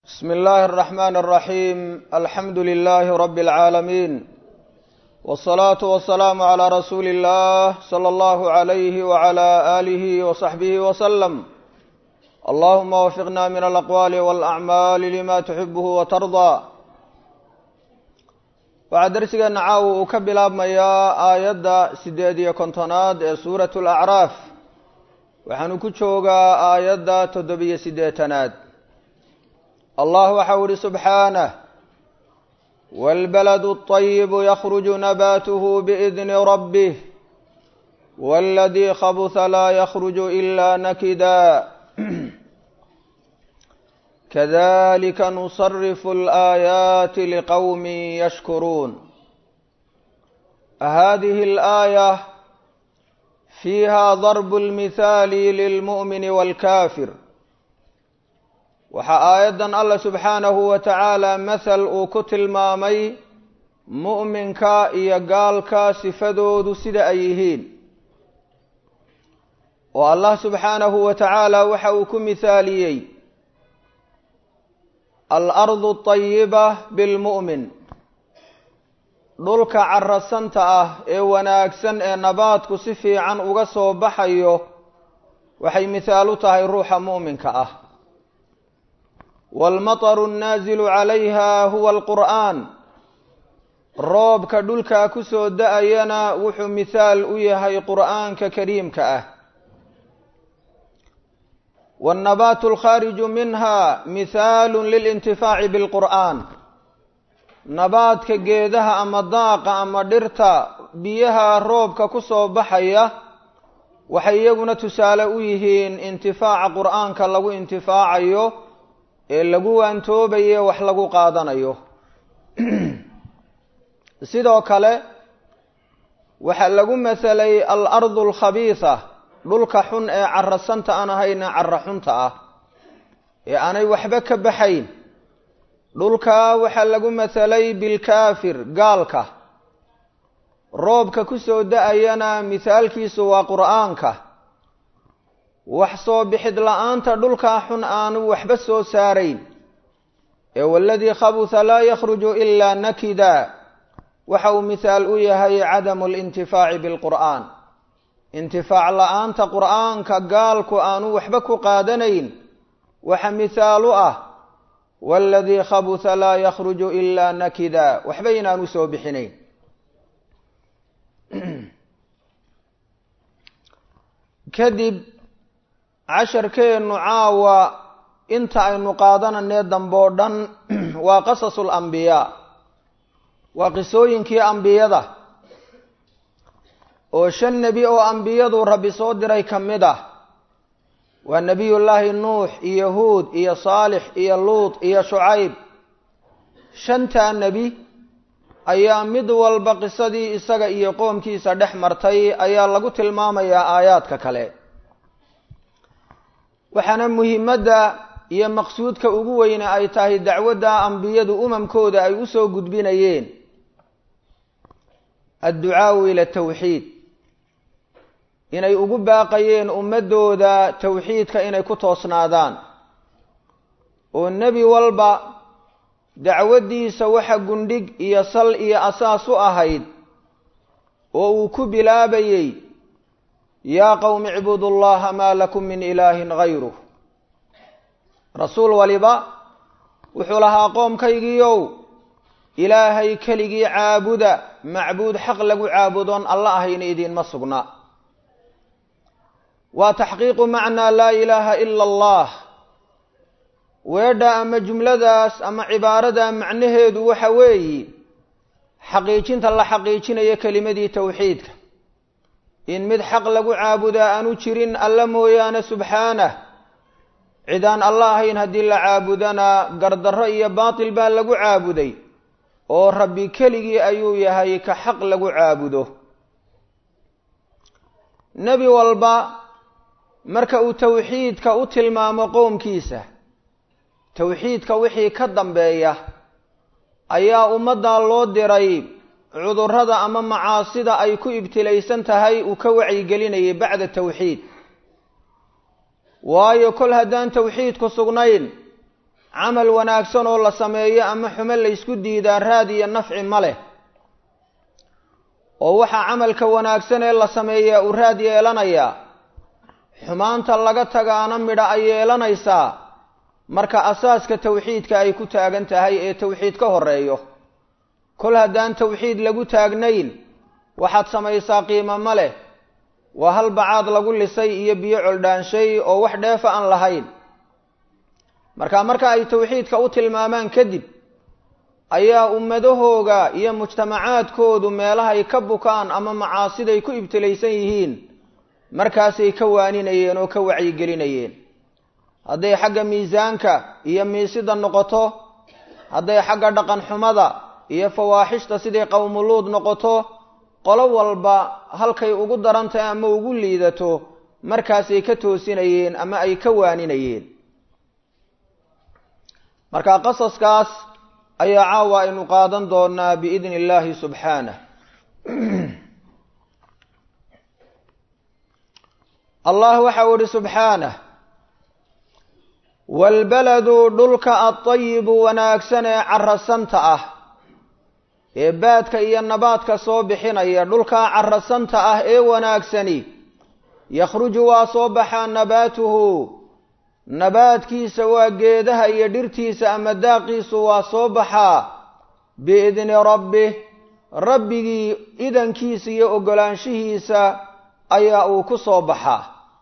بسم الله الرحمن الرحيم الحمد لله رب العالمين والصلاة والسلام على رسول الله صلى الله عليه وعلى آله وصحبه وسلم اللهم وفقنا من الأقوال والأعمال لما تحبه وترضى waxaa darsigeena caawa uu ka bilaabmayaa aayadda siddeed iyo kontonaad ee suuratu alacraaf waxaanu ku joogaa aayadda toddobiyo siddeetanaad allah waxau ihi subxaanah wاlbaladu الطayibu yakruju nabaatuhu biidni rabbih wاladii khabuha laa yakruju ila nakida kadalika nusarifu اlآaayaati liqowmi yashkuruun hadihi اlآaية fiiha darb اlmithaali lilmu'mini wاlkafir waxaa aayaddan allah subxaanahu wa tacaala mathal uu ku tilmaamay mu'minka iyo gaalka sifadoodu sida ay yihiin oo allah subxaanahu wa tacaala waxa uu ku mithaaliyey alardu tayiba bilmu'min dhulka carasanta ah ee wanaagsan ee nabaadku si fiican uga soo baxayo waxay mithaal u tahay ruuxa mu'minka ah waalmataru annaazilu calayha huwa alqur'aan roobka dhulkaa ku soo da-ayana wuxuu mithaal u yahay qur'aanka kariimka ah waannabaatu alkhaariju minha mithaalu lilintifaaci bilqur'aan nabaadka geedaha ama daaqa ama dhirta biyaha roobka ku soo baxaya waxay iyaguna tusaale u yihiin intifaaca qur'aanka lagu intifaacayo ee lagu waantoobaye wax lagu qaadanayo sidoo kale waxaa lagu masalay alardu alkhabiisa dhulka xun ee carasanta aan ahayna cara xunta ah ee aanay waxba ka baxayn dhulkaa waxaa lagu masalay bilkaafir gaalka roobka ku soo da-ayana mithaalkiisu waa qur'aanka wax soo bixid la-aanta dhulkaa xun aanu waxba soo saarayn ee waladii khabuha laa yakhruju ilaa nakida waxa uu mithaal u yahay cadamu lintifaaci bilqur'aan intifaac la-aanta qur'aanka gaalku aanu waxba ku qaadanayn waxa mithaal u ah waladii khabuha laa yakhruju ilaa nakida waxba inaanu soo bixinayn kadib casharkeennu caawa inta aynu qaadananee dambe oo dhan waa qasasu lambiyaa waa qisooyinkii ambiyada oo shan nebi oo ambiyadu rabbi soo diray ka mid ah waa nebiyullaahi nuux iyo huud iyo saalix iyo luut iyo shucayb shantaa nebi ayaa mid walba qisadii isaga iyo qoomkiisa dhex martay ayaa lagu tilmaamayaa aayaadka kale waxaana muhimadda iyo maqsuudka ugu weyne ay tahay dacwadda ambiyadu umamkooda ay u soo gudbinayeen adducaau ila tawxiid inay ugu baaqayeen ummaddooda tawxiidka inay ku toosnaadaan oo nebi walba dacwaddiisa waxa gundhig iyo sal iyo asaas u ahayd oo uu ku bilaabayey yaa qowmi icbudu llaha maa lakum min ilaahin gayruh rasuul waliba wuxuu lahaa qoomkaygiiow ilaahay keligii caabuda macbuud xaq lagu caabudoon alla ahayna idiinma sugna waa taxqiiqu macnaa laa ilaaha ila allah weedha ama jumladaas ama cibaarada macnaheedu waxa weeyi xaqiijinta la xaqiijinayo kelimadii towxiidka in mid xaq lagu caabudaa aanu jirin alla mooyaane subxaanah cidaan alla ahayn haddii la caabudana gardarro iyo baatil baa lagu caabuday oo rabbi keligii ayuu yahay ka xaq lagu caabudo nebi walba marka uu towxiidka u tilmaamo qowmkiisa towxiidka wixii ka dambeeya ayaa ummaddaa loo diray cudurrada ama macaasida ay ku ibtilaysan tahay uu ka wacyigelinayay bacda towxiid waayo kol haddaan towxiidku sugnayn camal wanaagsan oo la sameeyo ama xumo laysku diidaa raad iyo nafci ma leh oo waxaa camalka wanaagsan ee la sameeyaa uu raad yeelanayaa xumaanta laga tagaana midha ay yeelanaysaa marka asaaska tawxiidka ay ku taagan tahay ee tawxiid ka horeeyo kol haddaan tawxiid lagu taagnayn waxaad samaysaa qiimo ma leh waa hal bacaad lagu lisay iyo biyo coldhaanshay oo wax dheefa aan lahayn marka marka ay tawxiidka u tilmaamaan kadib ayaa ummadahooga iyo mujtamacaadkoodu meelahay ka bukaan ama macaasiday ku ibtilaysan yihiin markaasay ka waaninayeen oo ka wacyigelinayeen hadday xagga miisaanka iyo miisida noqoto hadday xagga dhaqan xumada iyo fawaaxishta sidii qowmuluud noqoto qolo walba halkay ugu daran tahay ama ugu liidato markaasay ka toosinayeen ama ay ka waaninayeen marka qasaskaas ayaa caawa aynu qaadan doonaa biidni illaahi subxaanah allah waxau ihi subxaanah waalbaladu dhulka adayibu wanaagsan ee carasanta ah ee baadka iyo nabaadka soo bixinaya dhulkaa carasanta ah ee wanaagsani yakhruju waa soo baxaa nabaatuhu nabaadkiisa waa geedaha iyo dhirtiisa ama daaqiisu waa soo baxaa biidni rabbih rabbigii idankiisa iyo oggolaanshihiisa ayaa uu ku soo baxaa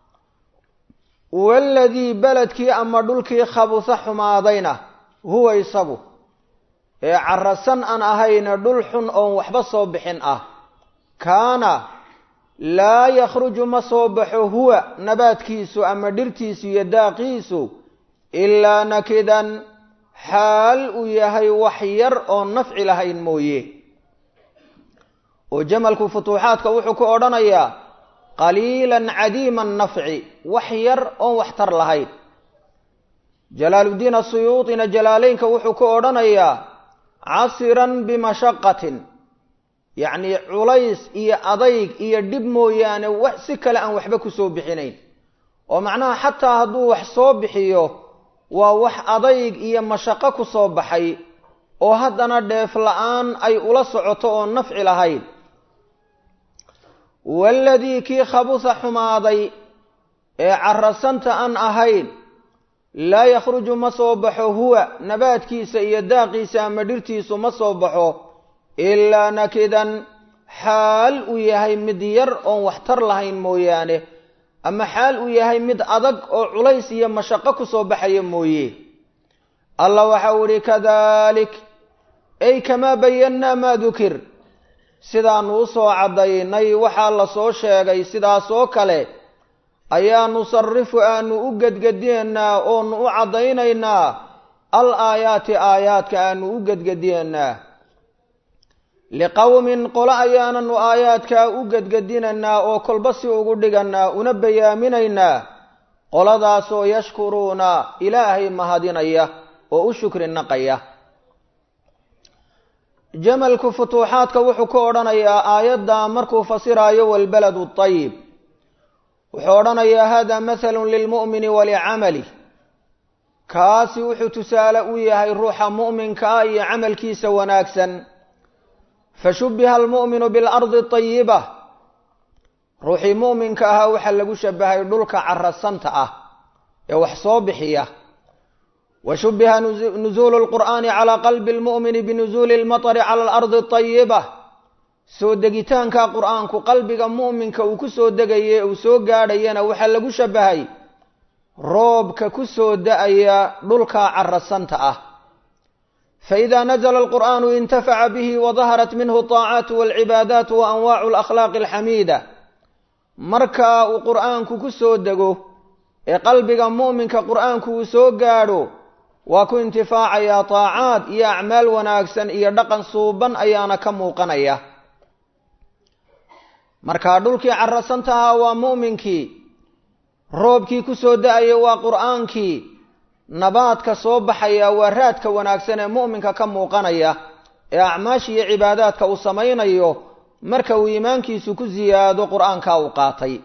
waaladii beledkii ama dhulkii khabusa xumaadayna huwa isagu ee carasan aan ahayna dhul xun oon waxba soo bixin ah kaana laa yakhruju ma soo baxo huwa nabaadkiisu ama dhirtiisu iyo daaqiisu ilaa nakidan xaal uu yahay wax yar oon nafci lahayn mooye oo jamalku futuuxaadka wuxuu ku odhanayaa qaliilan cadiima nafci wax yar oon waxtar lahayn jalaaluddiin asuyuutina jalaaleynka wuxuu ku odhanayaa casiran bimashaqatin yacnii culays iyo adayg iyo dhib mooyaane wax si kale aan waxba kusoo bixinayn oo macnaha xataa hadduu wax soo bixiyo waa wax adayg iyo mashaqo ku soo baxay oo haddana dheef la-aan ay ula socoto oo nafci lahayn waaladii kii khabusa xumaaday ee carasanta aan ahayn laa yakhruju ma soo baxo huwa nabaadkiisa iyo daaqiisa ama dhirtiisu ma soo baxo ilaa nakidan xaal uu yahay mid yar oon waxtar lahayn mooyaane ama xaal uu yahay mid adag oo culays iyo mashaqo kusoo baxaya mooye allah waxau ihi kadalik ay kamaa bayannaa maa dukir sidaanu usoo caddaynay waxaa la soo sheegay sidaas oo kale ayaa nusarifu aanu u gedgediyeynaa oonu u caddaynaynaa al aayaati aayaadka aanu u gedgediyeynaa liqowmin qolo ayaananu aayaadkaa u gedgedinaynaa oo kolba si ugu dhiganaa una bayaaminaynaa qoladaasoo yashkuruuna ilaahay mahadinaya oo u shukri naqaya jamalku futuuxaadka wuxuu ku odhanayaa aayadda markuu fasiraayo walbaladu ayib wuxuu odhanayaa hada mathalun lilmu'mini walicamali kaasi wuxuu tusaale u yahay ruuxa mu'minka ah iyo camalkiisa wanaagsan fashubiha almu'minu bilardi ayiba ruuxii mu'minka ahaa waxaa lagu shabahay dhulka carasanta ah ee wax soo bixiya wa shubiha nuzuulu lqur'aani calaa qalbi lmu'mini binuzuuli lmatari cala alardi ayiba soo degitaanka qur'aanku qalbiga mu'minka uu ku soo degaye uu soo gaadhayana waxaa lagu shabahay roobka ku soo da-aya dhulka carasanta ah faإida nazla alqur'anu intafaca bihi wadaharat minhu طaacaat walcibaadaat wa anwaacu alakhlaaqi alxamiida marka uu qur'aanku ku soo dego ee qalbiga mu'minka qur'aanku uu soo gaadho waa ku intifaacayaa taacaad iyo acmaal wanaagsan iyo dhaqan suuban ayaana ka muuqanaya marka dhulkii carasantahaa waa mu'minkii roobkii ku soo da-aya waa qur'aankii nabaadka soo baxaya waa raadka wanaagsan ee mu'minka ka muuqanaya ee acmaasha iyo cibaadaadka uu samaynayo marka uu iimaankiisu ku siyaado qur'aanka uu qaatay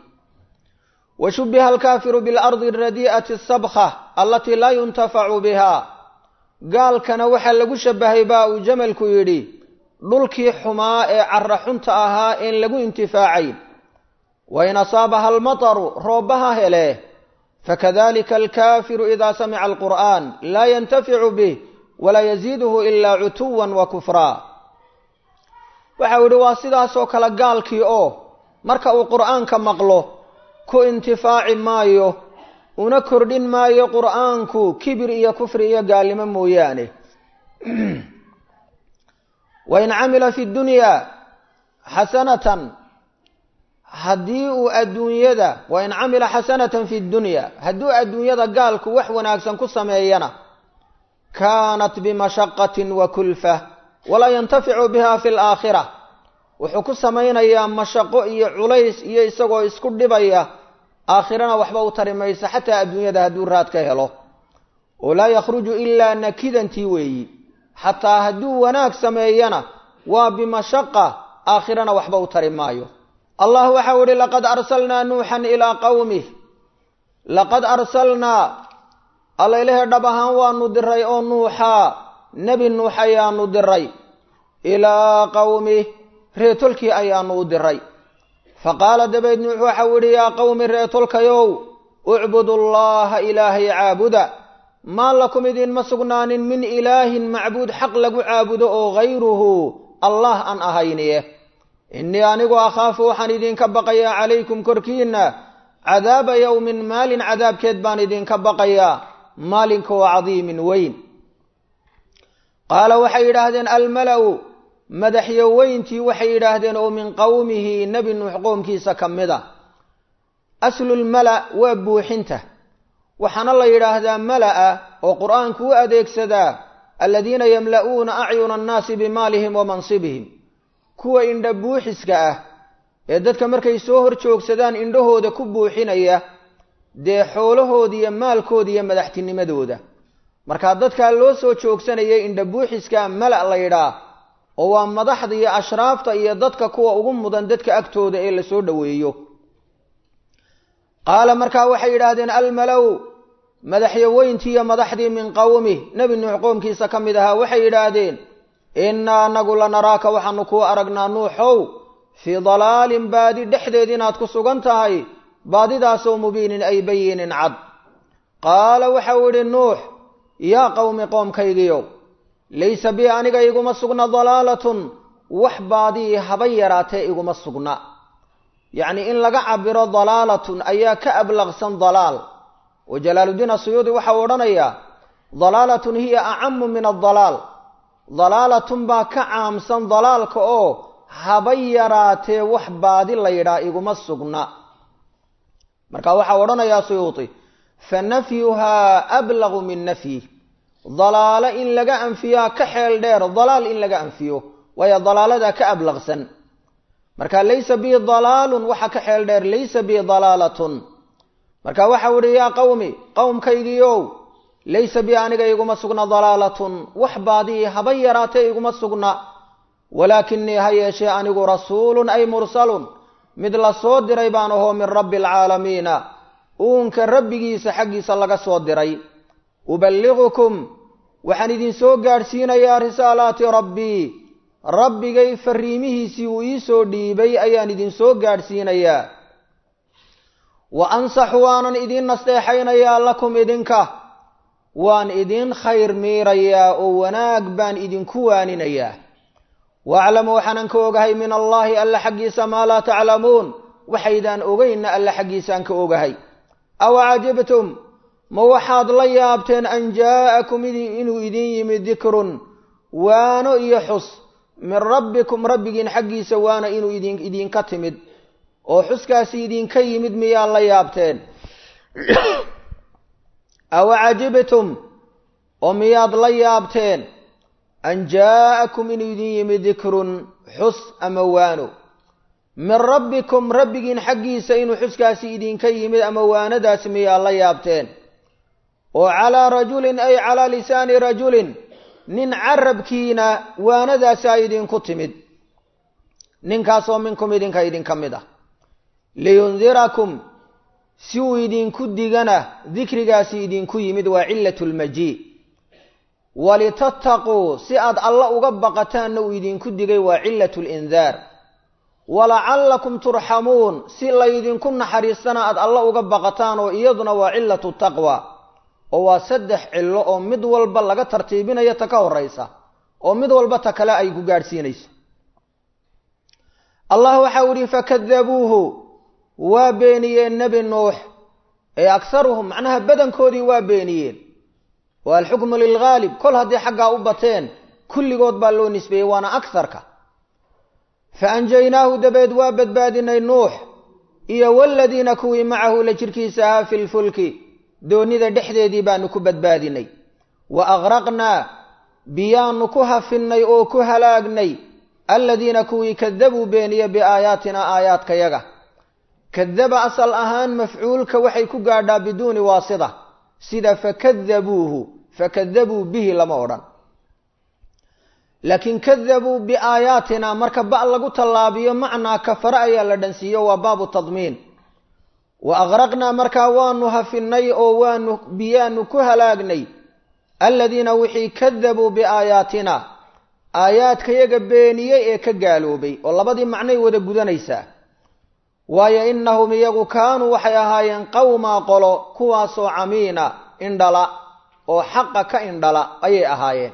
wa shubiha alkaafiru bilardi aradii'ati asabkha alatii laa yuntafacu biha gaalkana waxaa lagu shabahay baa uu jamalku yidhi dhulkii xumaa ee carra xunta ahaa een lagu intifaacayn wain asaabaha almataru roobbaha hele fakadalika alkaafiru idaa samica alqur'aan laa yantaficu bih walaa yaziiduhu ilaa cutuwan wa kufraa waxau yidhi waa sidaasoo kale gaalkii oo marka uu qur'aanka maqlo ku intifaaci maayo una kordhin maayo qur'aanku kibir iyo kufri iyo gaalnimo mooyaane wain camila fi dunyaa xasanatan haddii uu adduunyada wain camila xasanatan fi dunya hadduu adduunyada gaalku wax wanaagsan ku sameeyana kaanat bimashaqatin wa kulfa walaa yantaficu biha fi laakhira wuxuu ku samaynayaa mashaqo iyo culays iyo isagoo isku dhibaya aakhirana waxba u tari maysa xataa adduunyada hadduu raad ka helo oo laa yakhruju ilaa nakidantii weeyi xataa hadduu wanaag sameeyana waa bimashaqa aakhirana waxba u tari maayo allah waxau ihi laqad arsalnaa nuuxan ilaa qawmih laqad arsalnaa allaylehe dhab ahaan waanu diray oo nuuxaa nebi nuux ayaanu diray ilaa qawmih reetolkii ayaanu u diray faqaala dabeed nuux waxau idhi yaa qawmi reetolkayow ucbudu llaha ilaahay caabuda maa lakum idinma sugnaanin min ilaahin macbuud xaq lagu caabudo oo hayruhu allah aan ahayniye innii anigu akhaafu waxaan idinka baqayaa calaykum korkiinna cadaaba yowmin maalin cadaabkeed baan idinka baqayaa maalinka oo cadiimin weyn qaala waxay yidhaahdeen almala'u madaxyoweyntii waxay yidhaahdeen oo min qowmihi nebi nuux qoomkiisa ka mid a aslulmala waa buuxinta waxaana la yidhaahdaa mala'a oo qur'aanku u adeegsadaa aladiina yamla'uuna acyuna annaasi bimaalihim wa mansibihim kuwa indha buuxiska ah ee dadka markay soo hor joogsadaan indhahooda ku buuxinaya dee xoolahooda iyo maalkooda iyo madaxtinimadooda markaa dadkaa loo soo joogsanayay indha buuxiska mala' la yidhaa oo waa madaxda iyo ashraafta iyo dadka kuwa ugu mudan dadka agtooda ee lasoo dhoweeyo qaala markaa waxay yidhaahdeen almalow madaxyoweyntii iyo madaxdii min qowmi nebi nuux qoomkiisa ka mid ahaa waxay yidhaahdeen innaa anagu lanaraaka waxaanu kuu aragnaa nuuxow fii dalaalin baadi dhexdeed inaad ku sugan tahay baadidaasoo mubiinin ay bayinin cad qaala waxau idhi nuux yaa qowmi qoomkaygiyo laysa bi aniga iguma sugna dalaalatun wax baadii haba yaraatee iguma sugna yacni in laga cabiro dalaalatun ayaa ka ablaqsan dalaal oo jalaaludiin asuyuudi waxau odhanayaa dalaalatun hiya acamu min adalaal dalaalatun baa ka caamsan dalaalka oo haba yaraatee wax baadi la yidhaah iguma sugna marka waxau odhanayaa suyuudi fa nafyuhaa ablaqu min nafyi dalaalo in laga anfiyaa ka xeel dheer dalaal in laga anfiyo waayo dalaaladaa ka ablaqsan marka laysa bi dalaalun waxa ka xeel dheer laysa bi dalaalatun marka waxau idhi yaa qowmi qowmkaygiiow laysa bi aniga iguma sugna dalaalatun wax baadii haba yaraatee iguma sugna walaakinii ha yeeshee anigu rasuulun ay mursalun mid la soo diray baan ahoo min rabbi alcaalamiina uunka rabbigiisa xaggiisa laga soo diray uballigukum waxaan idinsoo gaadhsiinayaa risaalaati rabbii rabbigay fariimihiisii uu ii soo dhiibay ayaan idinsoo gaadhsiinayaa wa ansaxu waanan idiin nasteexaynayaa lakum idinka waan idiin khayr miirayaa oo wanaag baan idinku waaninayaa waaclamu waxaanan ka ogahay min allaahi alla xaggiisa maa laa taclamuun waxaydaan ogeynna alla xaggiisaan ka ogahay aw cajibtum ma waxaad la yaabteen an jaa'akum inuu idin yimid dikrun waano iyo xus min rabbikum rabbigiin xaggiisa waana inuu idinka timid oo xuskaasi idinka yimid miyaa la yaabteen aw cajibtum oo miyaad la yaabteen an jaa'akum inuu idin yimid dikrun xus ama waano min rabbikum rabbigiin xaggiisa inuu xuskaasi idinka yimid ama waanadaasi miyaa la yaabteen oo calaa rajulin ay calaa lisaani rajulin nin carabkiina waanadaasaa idinku timid ninkaasoo minkum idinka idinka mid ah liyundirakum si uu idinku digana dikrigaasi idinku yimid waa cilatu lmajii walitattaquu si aad alla uga baqataanna uu idinku digay waa cilatu lindaar walacallakum turxamuun si laydinku naxariistana aad alla uga baqataan oo iyaduna waa cilatu taqwa oo waa saddex cillo oo mid walba laga tartiibinayo ta ka horaysa oo mid walba ta kale ay ku gaadhsiinayso allah waxau ihi fakadabuuhu waa beeniyeen nebi nuux ee akharuhum macnaha badankoodii waa beeniyeen waa alxukmu lilghaalib kol haddii xaggaa u bateen kulligood baa loo nisbeeyey waana akarka fa anjaynaahu dabeed waa badbaadinay nuux iyo waladiina kuwii macahu la jirkiisa ahaa fi lfulki doonnida dhexdeedii baanu ku badbaadinay wa agraqnaa biyaanu ku hafinnay oo ku halaagnay aladiina kuwii kadabuu beeniye biaayaatina aayaadkayaga kadaba asal ahaan mafcuulka waxay ku gaadhaa biduuni waasida sida fakadabuuhu fakadabuu bihi lama odhan laakiin kadabuu biaayaatina marka ba lagu tallaabiyo macnaa kafare ayaa la dhansiiyo waa baabu tadmiin wa agraqnaa markaa waanu hafinnay oo waanu biyaanu ku halaagnay aladiina wixii kadabuu biaayaatina aayaadkayaga beeniyey ee ka gaaloobay oo labadii macnay wada gudanaysaa waayo innahum iyagu kaanuu waxay ahaayeen qawmaa qolo kuwaasoo camiina indhala oo xaqa ka indhala ayay ahaayeen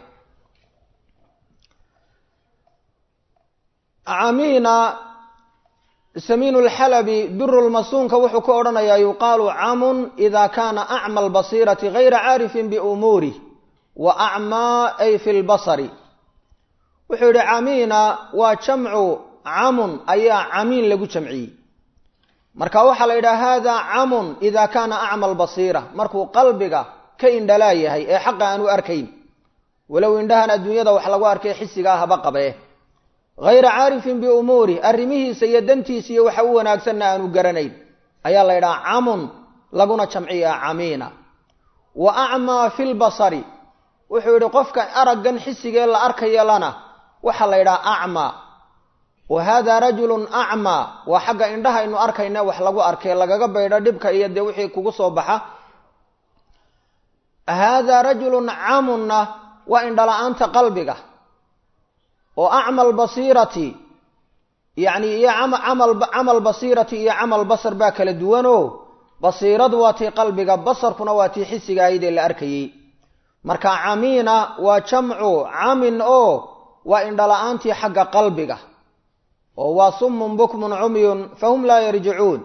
camiina samiin lxalabi durulmasuunka wuxuu ku odhanayaa yuqaalu camun ida kaana acma albasiirati gayra caarifin biumuurih wa acmaa ay fi lbasari wuxuu yihi camiina waa jamcu camun ayaa camiin lagu jamciyey marka waxaa la yidhaha hada camun ida kaana acma albasiira markuu qalbiga ka indhalaa yahay ee xaqa aan u arkayn walow indhahan adduunyada wax lagu arkay xisigaa haba qabee hayra caarifin biumuurih arrimihiisa iyo dantiisa iyo waxa u wanaagsanna aanu garanayn ayaa la yidhaha camun laguna jamciyaa camiina wa acmaa fi lbasari wuxuu yidhi qofka araggan xisigee la arkaya lana waxaa la yidhaha acmaa wa hada rajulun acmaa waa xagga indhahaynu arkayna wax lagu arkay lagaga baydho dhibka iyo dee wixii kugu soo baxa hada rajulun camunna waa indhala-aanta qalbiga oo acmal basiirati yacni iyo camal camal basiirati iyo camal basar baa kala duwanoo basiiradu waa tii qalbiga basarkuna waa tii xisiga ahayd ee la arkayey marka camiina waa jamcu camin oo waa indhala-aantii xagga qalbiga oo waa summun bukmun cumyun fahum laa yarjicuun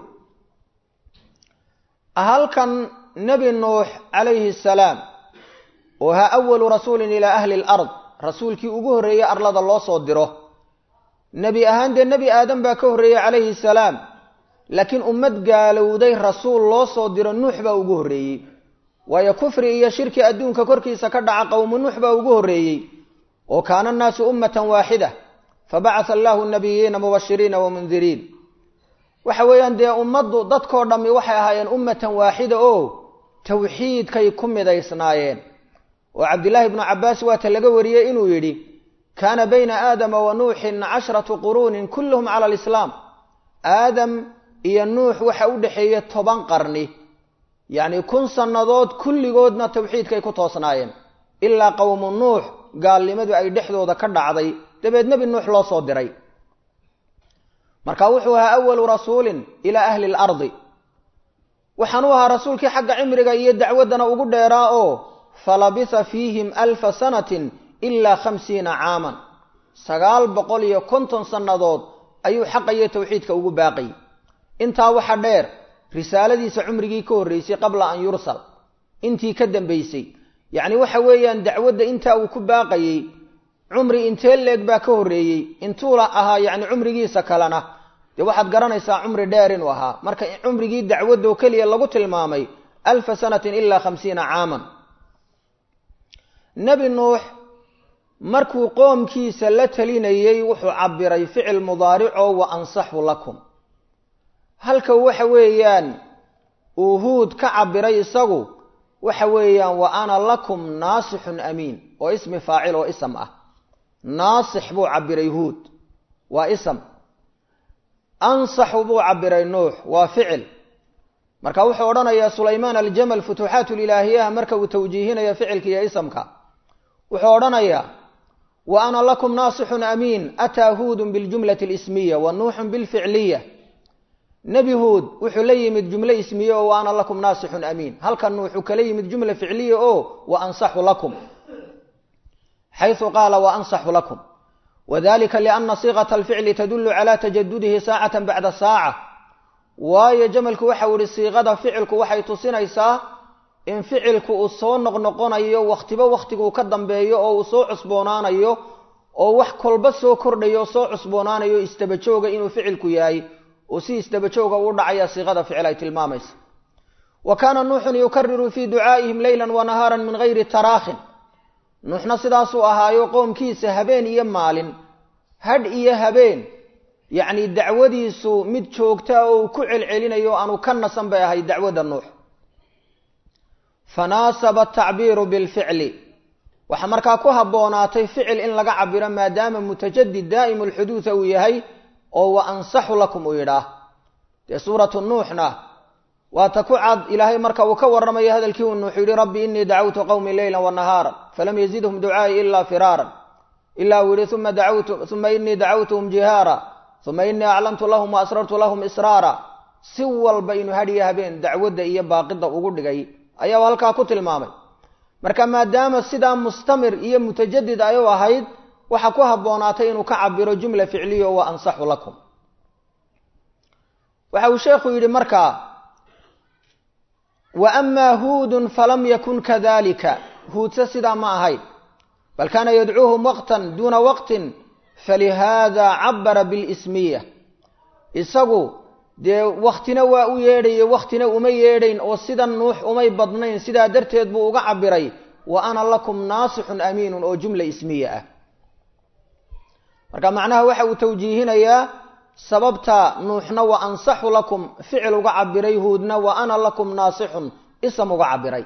halkan nebi nuux calayhi salaam oo ha awalu rasuulin ilaa ahli lard rasuulkii ugu horreeyey arlada loo soo diro nebi ahaan dee nebi aadam baa ka horreeyey calayhi salaam laakiin ummad gaalowday rasuul loo soo diro nuux baa ugu horreeyey waayo kufri iyo shirki adduunka korkiisa ka dhaca qowmu nuux baa ugu horreeyey oo kaana annaasu ummatan waaxida fabacatha allahu nabiyiina mubashiriina wa mundiriin waxa weeyaan dee ummaddu dadkoo dhammi waxay ahaayeen ummatan waaxida oo tawxiidkay ku midaysnaayeen oo cabdillaahi ibnu cabbaas waata laga wariyey inuu yidhi kaana bayna aadama wa nuuxin cashratu quruunin kulluhum cala alislaam aadam iyo nuux waxa u dhexeeya toban qarni yacni kun sannadood kulligoodna tawxiidkay ku toosnaayeen ilaa qowmu nuux gaalnimadu ay dhexdooda ka dhacday dabeed nebi nuux loo soo diray marka wuxuu ahaa awalu rasuulin ilaa ahli lardi waxaan u ahaa rasuulkii xagga cimriga iyo dacwaddana ugu dheeraa oo falabisa fiihim alfa sanatin ilaa khamsiina caaman sagaal boqol iyo konton sannadood ayuu xaqa iyo tawxiidka ugu baaqay intaa waxa dheer risaaladiisa cumrigii ka horreysay qabla an yursal intii ka dambaysay yacni waxa weeyaan dacwadda intaa uu ku baaqayey cumri intee leeg baa ka horreeyey intuula ahaa yacni cumrigiisa kalena dee waxaad garanaysaa cumri dheer inuu ahaa marka cumrigii dacwaddo keliya lagu tilmaamay alfa sanatin ilaa khamsiina caaman nebi nuux markuu qoomkiisa la talinayey wuxuu cabbiray ficil mudaaricoo wa ansaxu lakum halka waxa weeyaan uu huud ka cabbiray isagu waxa weeyaan wa ana lakum naasixun amiin oo ismi faacil oo ism ah naasix buu cabbiray huud waa ism ansaxu buu cabbiray nuux waa ficil marka wuxuu odhanayaa sulaymaan aljamal futuuxaat lilaahiyaha marka uu tawjiihinayo ficilka iyo isamka wuxuu odhanayaa wa ana lakum naasixun amiin ataa huudun biljumlati alismiya wa nuuxun bilficliya nebi huud wuxuu la yimid jumle ismiye oo wa ana lakum naasixun amiin halkan wuxuu kala yimid jumla ficliya oo wa ansaxu lakum xaysu qaala wa ansaxu lakum wadalika liana siiqata alficli tadulu cala tajadudihi saacatan bacda saaca waayo jamalku waxau ihi siiqada ficilku waxay tusinaysaa in ficilku uu soo noqnoqonayo wakhtiba wakhtiguu ka dambeeyo oo uu soo cusboonaanayo oo wax kolba soo kordhayo soo cusboonaanayo istabajooga inuu ficilku yahay oo si istabajooga uu dhacaya siiqada ficil ay tilmaamaysa wa kaana nuuxun yukariru fii ducaa'ihim leylan wa nahaaran min gayri taraakhin nuuxna sidaasuu ahaayo qoomkiisa habeen iyo maalin hadh iyo habeen yacni dacwadiisu mid joogtaa oo uu ku celcelinayo aanu ka nasan bay ahayd dacwadda nuux fanaasaba atacbiiru bilficli waxaa markaa ku habboonaatay ficil in laga cabiro maadaama mutajadid daa'imu lxuduuda uu yahay oo wa ansaxu lakum uu yidhaah dee suuratu nuuxna waata ku cad ilaahay marka uu ka warramayo hadalkii uu nuux yidhi rabbi inii dacawtu qowmi leylan wa nahaaran falam yazidhum ducaai ilaa firaaran ilaa uu yihi uma dacawtu uma inii dacawtuhum jihaara uma inii aclamtu lahum wa asrartu lahum israara si walba inuu hadhiyo habeen dacwadda iyo baaqida ugu dhigay ayaa halkaa ku tilmaamay marka maadaama sidaa mustamir iyo mutajadid ay u ahayd waxaa ku habboonaatay inuu ka cabiro jumla ficliyo wa ansaxu lakum waxa uu sheekhu yidhi markaa wa amaa huudun falam yakun kadalika huudse sidaa ma ahayd bal kaana yadcuuhum waqtan duuna waqtin falihaada cabara bilismiya isagu dee waktina waa u yeedhaye waktina uma yeedhayn oo sida nuux umay badnayn sidaa darteed buu uga cabiray wa ana lakum naasixun amiinun oo jumla ismiya ah marka macnaha waxa uu tawjiihinayaa sababta nuuxna wa ansaxu lakum ficil uga cabiray huudna wa ana lakum naasixun ism uga cabiray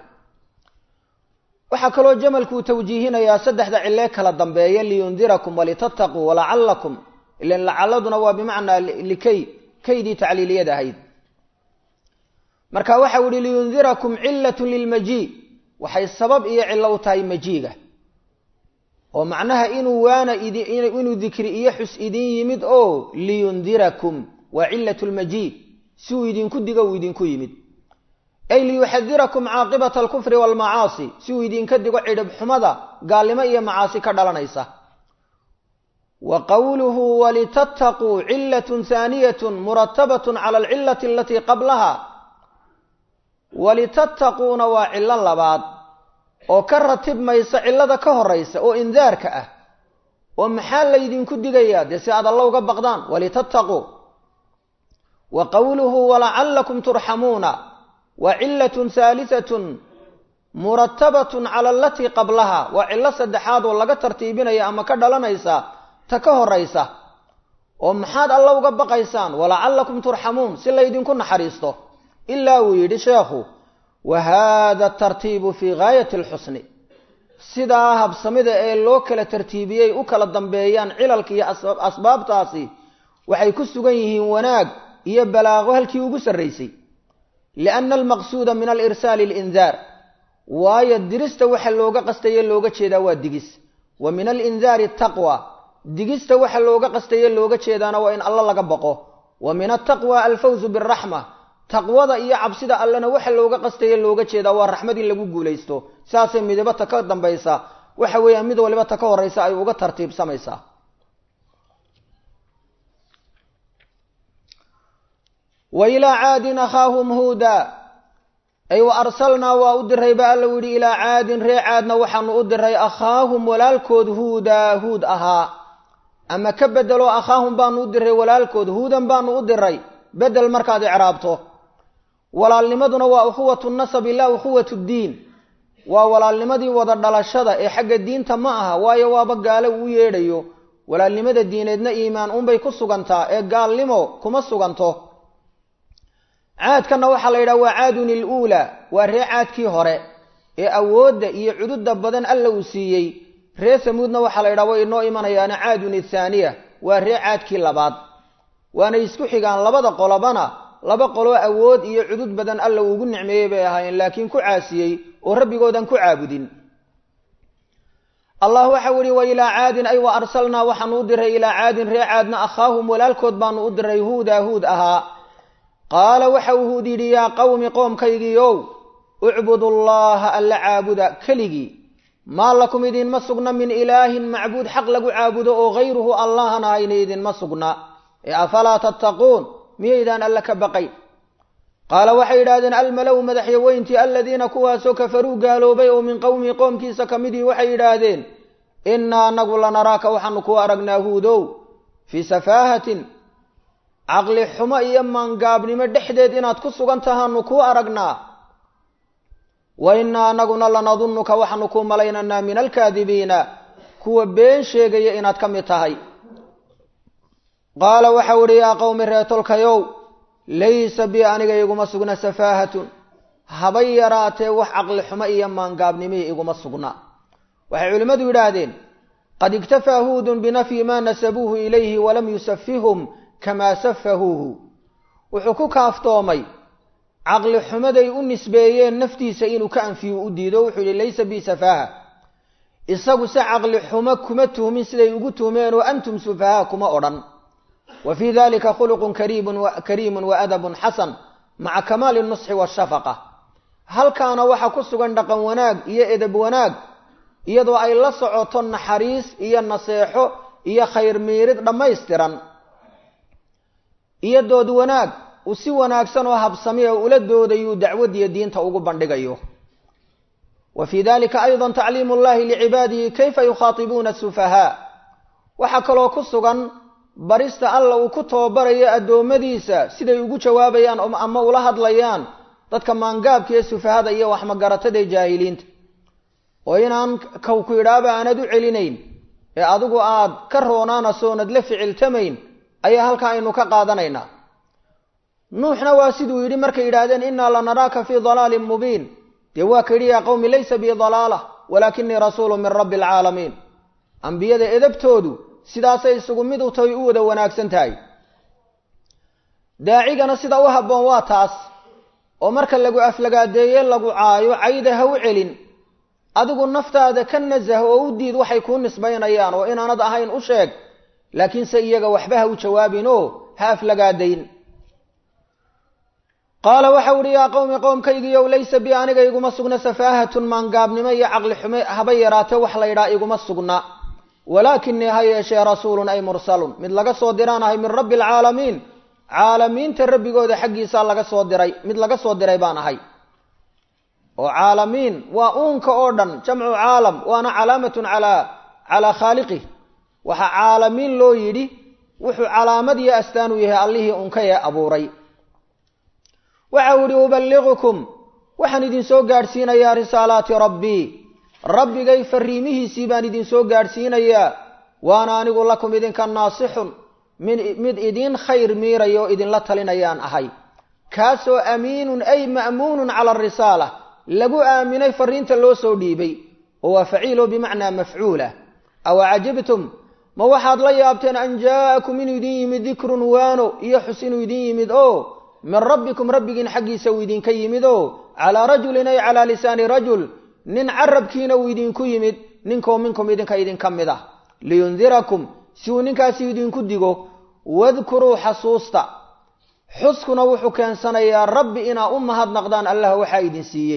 waxaa kaloo jamalku uu tawjiihinayaa saddexda cilee kala dambeeya liyundirakum walitattaquu walacalakum ilan lacaladuna waa bimacnaa likay kaydii tacliiliyad ahayd marka waxa u ihi liyundirakum cilatun lilmajii waxay sabab iyo cilo u tahay majiiga oo macnaha inuu waana inuu dikri iyo xus idin yimid oo liyundirakum waa cilat lmajii si uu idinku digo uu idinku yimid ay liyuxadirakum caaqibata alkufri waalmacaasi si uu idinka digo cidhib xumada gaalnimo iyo macaasi ka dhalanaysa wa qowluhu walitattaquu cilatun haaniyatun muratabatun cala alcilati alatii qablaha walitattaquuna waa cilo labaad oo ka ratibmaysa cillada ka horaysa oo indaarka ah oo maxaa laydinku digayaa dee si aad alla uga baqdaan walitattaquu wa qowluhu walacallakum turxamuuna waa cilatun haalisatun muratabatun cala alatii qablaha waa cillo saddexaad oo laga tartiibinaya ama ka dhalanaysa ta ka horaysa oo maxaad alla uga baqaysaan walacallakum turxamuun si laydinku naxariisto ilaa uu yidhi sheekhu wa haada tartiibu fii gaayati alxusni sidaa habsamida ee loo kala tartiibiyey u kala dambeeyaan cilalka iyo asbaabtaasi waxay ku sugan yihiin wanaag iyo balaaqo halkii ugu sarraysay lianna almaqsuuda min alirsaali alindaar waayo dirista waxa looga qastaye looga jeedaa waa digis wa min alindaari taqwa digista waxa looga qastaye looga jeedaana waa in alla laga baqo wa min altaqwa alfawzu biraxma taqwada iyo cabsida allena waxa looga qastaye looga jeedaa waa raxmad in lagu guulaysto saasay midabata ka dambaysa waxa weeyaan mid waliba ta ka horaysa ay uga tartiibsamaysaa wa ilaa caadin akhaahum huuda ay wa arsalnaa waa u diray ba alla yidhi ilaa caadin ree caadna waxaanu u diray akhaahum walaalkood huudaa huud ahaa ama ka bedelo akhaahum baanu u diray walaalkood huudan baanu u diray bedel markaad icraabto walaalnimaduna waa ukhuwatu nasabi laa ukhuwatu ddiin waa walaalnimadii wada dhalashada ee xagga diinta ma aha waayo waaba gaalo uu yeedhayo walaalnimada diineedna iimaan unbay ku sugantaa ee gaalnimo kuma suganto caadkanna waxaa la yidhaha waa caadun iluulaa waa ree caadkii hore ee awoodda iyo cududa badan alla uu siiyey ree samuudna waxaa la yidhaha way inoo imanayaana caadun ithaaniya waa ree caadkii labaad waanay isku xigaan labada qolobana laba qoloo awood iyo cudud badan alla uugu nicmeeyey bay ahaayeen laakiin ku caasiyey oo rabbigoodan ku caabudin allah waxau yihi wa ilaa caadin ay wa arsalnaa waxaanu u diray ilaa caadin ree caadna akhaahum walaalkood baanu u diray huuda huud ahaa qaala waxa uu huud yidhi yaa qowmi qoomkaygiiow ucbudu llaha alla caabuda keligii maa lakum idinma sugna min ilaahin macbuud xaq lagu caabudo oo hayruhu allahan ahayna idinma sugna ee afalaa tattaquun miyaydaan alle ka baqayn qaala waxay yidhahdeen almalow madaxyaweyntii aladiina kuwaasoo kafaruu gaaloobay oo min qowmihi qoomkiisa ka midii waxay yidhaahdeen innaa anagu lanaraaka waxaanu ku aragnaa huudow fii safaahatin caqli xumo iyo maangaabnimo dhexdeed inaad ku sugan tahaanu kuu aragnaa wa innaa anaguna lanadunnuka waxaanu kuu malaynaynaa min alkaadibiina kuwa been sheegaya inaad ka mid tahay qaala waxau idhi yaa qowmi reetolkayow laysa bi aniga iguma sugna safaahatun habay yaraatee wax caqli xumo iyo maangaabnimihii iguma sugna waxay culimmadu yidhaahdeen qad iktafaa huudun binafyi maa nasabuuhu ilayhi walam yusafihum kamaa safahuuhu wuxuu ku kaaftoomay caqli xumaday u nisbeeyeen naftiisa inuu ka anfiyo u diido wuxuu yihi laysa bi safaaha isagu se caqli xumo kuma tuhmin siday ugu tuhmeen oo antum sufahaa kuma odhan wa fii dalika khuluqun kariimun wa adabun xasan maca kamaali nusxi washafaqa halkaana waxaa ku sugan dhaqan wanaag iyo edab wanaag iyadoo ay la socoto naxariis iyo naseexo iyo khayr miirid dhammaystiran iyo dood wanaag uu si wanaagsan oo habsami oo ula doodayuu dacwadiyo diinta ugu bandhigayo wa fii dalika ayda tacliimu llahi licibaadihi kayfa yukhaatibuuna sufahaa waxaa kaloo ku sugan barista alla uu ku tababarayo addoommadiisa siday ugu jawaabayaan ama ula hadlayaan dadka maangaabka ee sufahada iyo waxmagaratada ee jaahiliinta oo inaan kaw ku yidhaaba aanad u celinayn ee adigu aad ka roonaanasoonad la ficiltamayn ayaa halkaa aynu ka qaadanaynaa nuuxna waa siduu yidhi markay yidhaahdeen innaa lanaraaka fii dalaalin mubiin dee waa ka yidhi yaa qowmi laysa bii dalaala walaakinii rasuulu min rabbi alcaalamiin ambiyada edabtoodu sidaasay isugu mid u tahay u wada wanaagsan tahay daacigana sida u habboon waa taas oo marka lagu aflagaadeeye lagu caayo cayda ha u celin adigu naftaada ka nasah oo u diid waxay kuu nisbaynayaan oo inaanad ahayn u sheeg laakiinse iyaga waxba ha u jawaabin oo ha aflagaadayn qaala waxau ihi yaa qowmi qowmkaygiiyow laysa bi aniga iguma sugna safaahatun maangaabnimo iyo caqli xume haba yaraate wax laydhaa iguma sugna walaakinii ha yeeshee rasuulun ay mursalun mid laga soo diraanahay min rabbi alcaalamiin caalamiinta rabbigooda xaggiisaa laga soo diray mid laga soo diray baan ahay oo caalamiin waa uunka oo dhan jamcu caalam waana calaamatun calaa calaa khaaliqih waxaa caalamiin loo yidhi wuxuu calaamad iyo astaan u yahay allihii unka ee abuuray waxau ihi uballigukum waxaan idinsoo gaadhsiinayaa risaalaati rabbii rabbigay fariimihiisii baan idinsoo gaadhsiinayaa waana anigu lakum idinka naasixun mid idiin khayr miiraya oo idinla talinayaan ahay kaasoo amiinun ay ma'muunun cala arisaala lagu aaminay fariinta loo soo dhiibay oo waa faciilo bimacnaa mafcuula aw cajibtum ma waxaad la yaabteen an jaa'akum inuu idin yimid dikrun waano iyo xus inuu idin yimid oo min rabbikum rabbigiin xaggiisa uu idinka yimid oo calaa rajulin ay calaa lisaani rajul nin carabkiina uu idinku yimid ninkoo minkum idinka idinka mid ah liyundirakum si uu ninkaasi idinku digo wadkuruu xasuusta xuskuna wuxuu keensanayaa rabbi inaa u mahadnaqdaan allah waxaa idin siiyey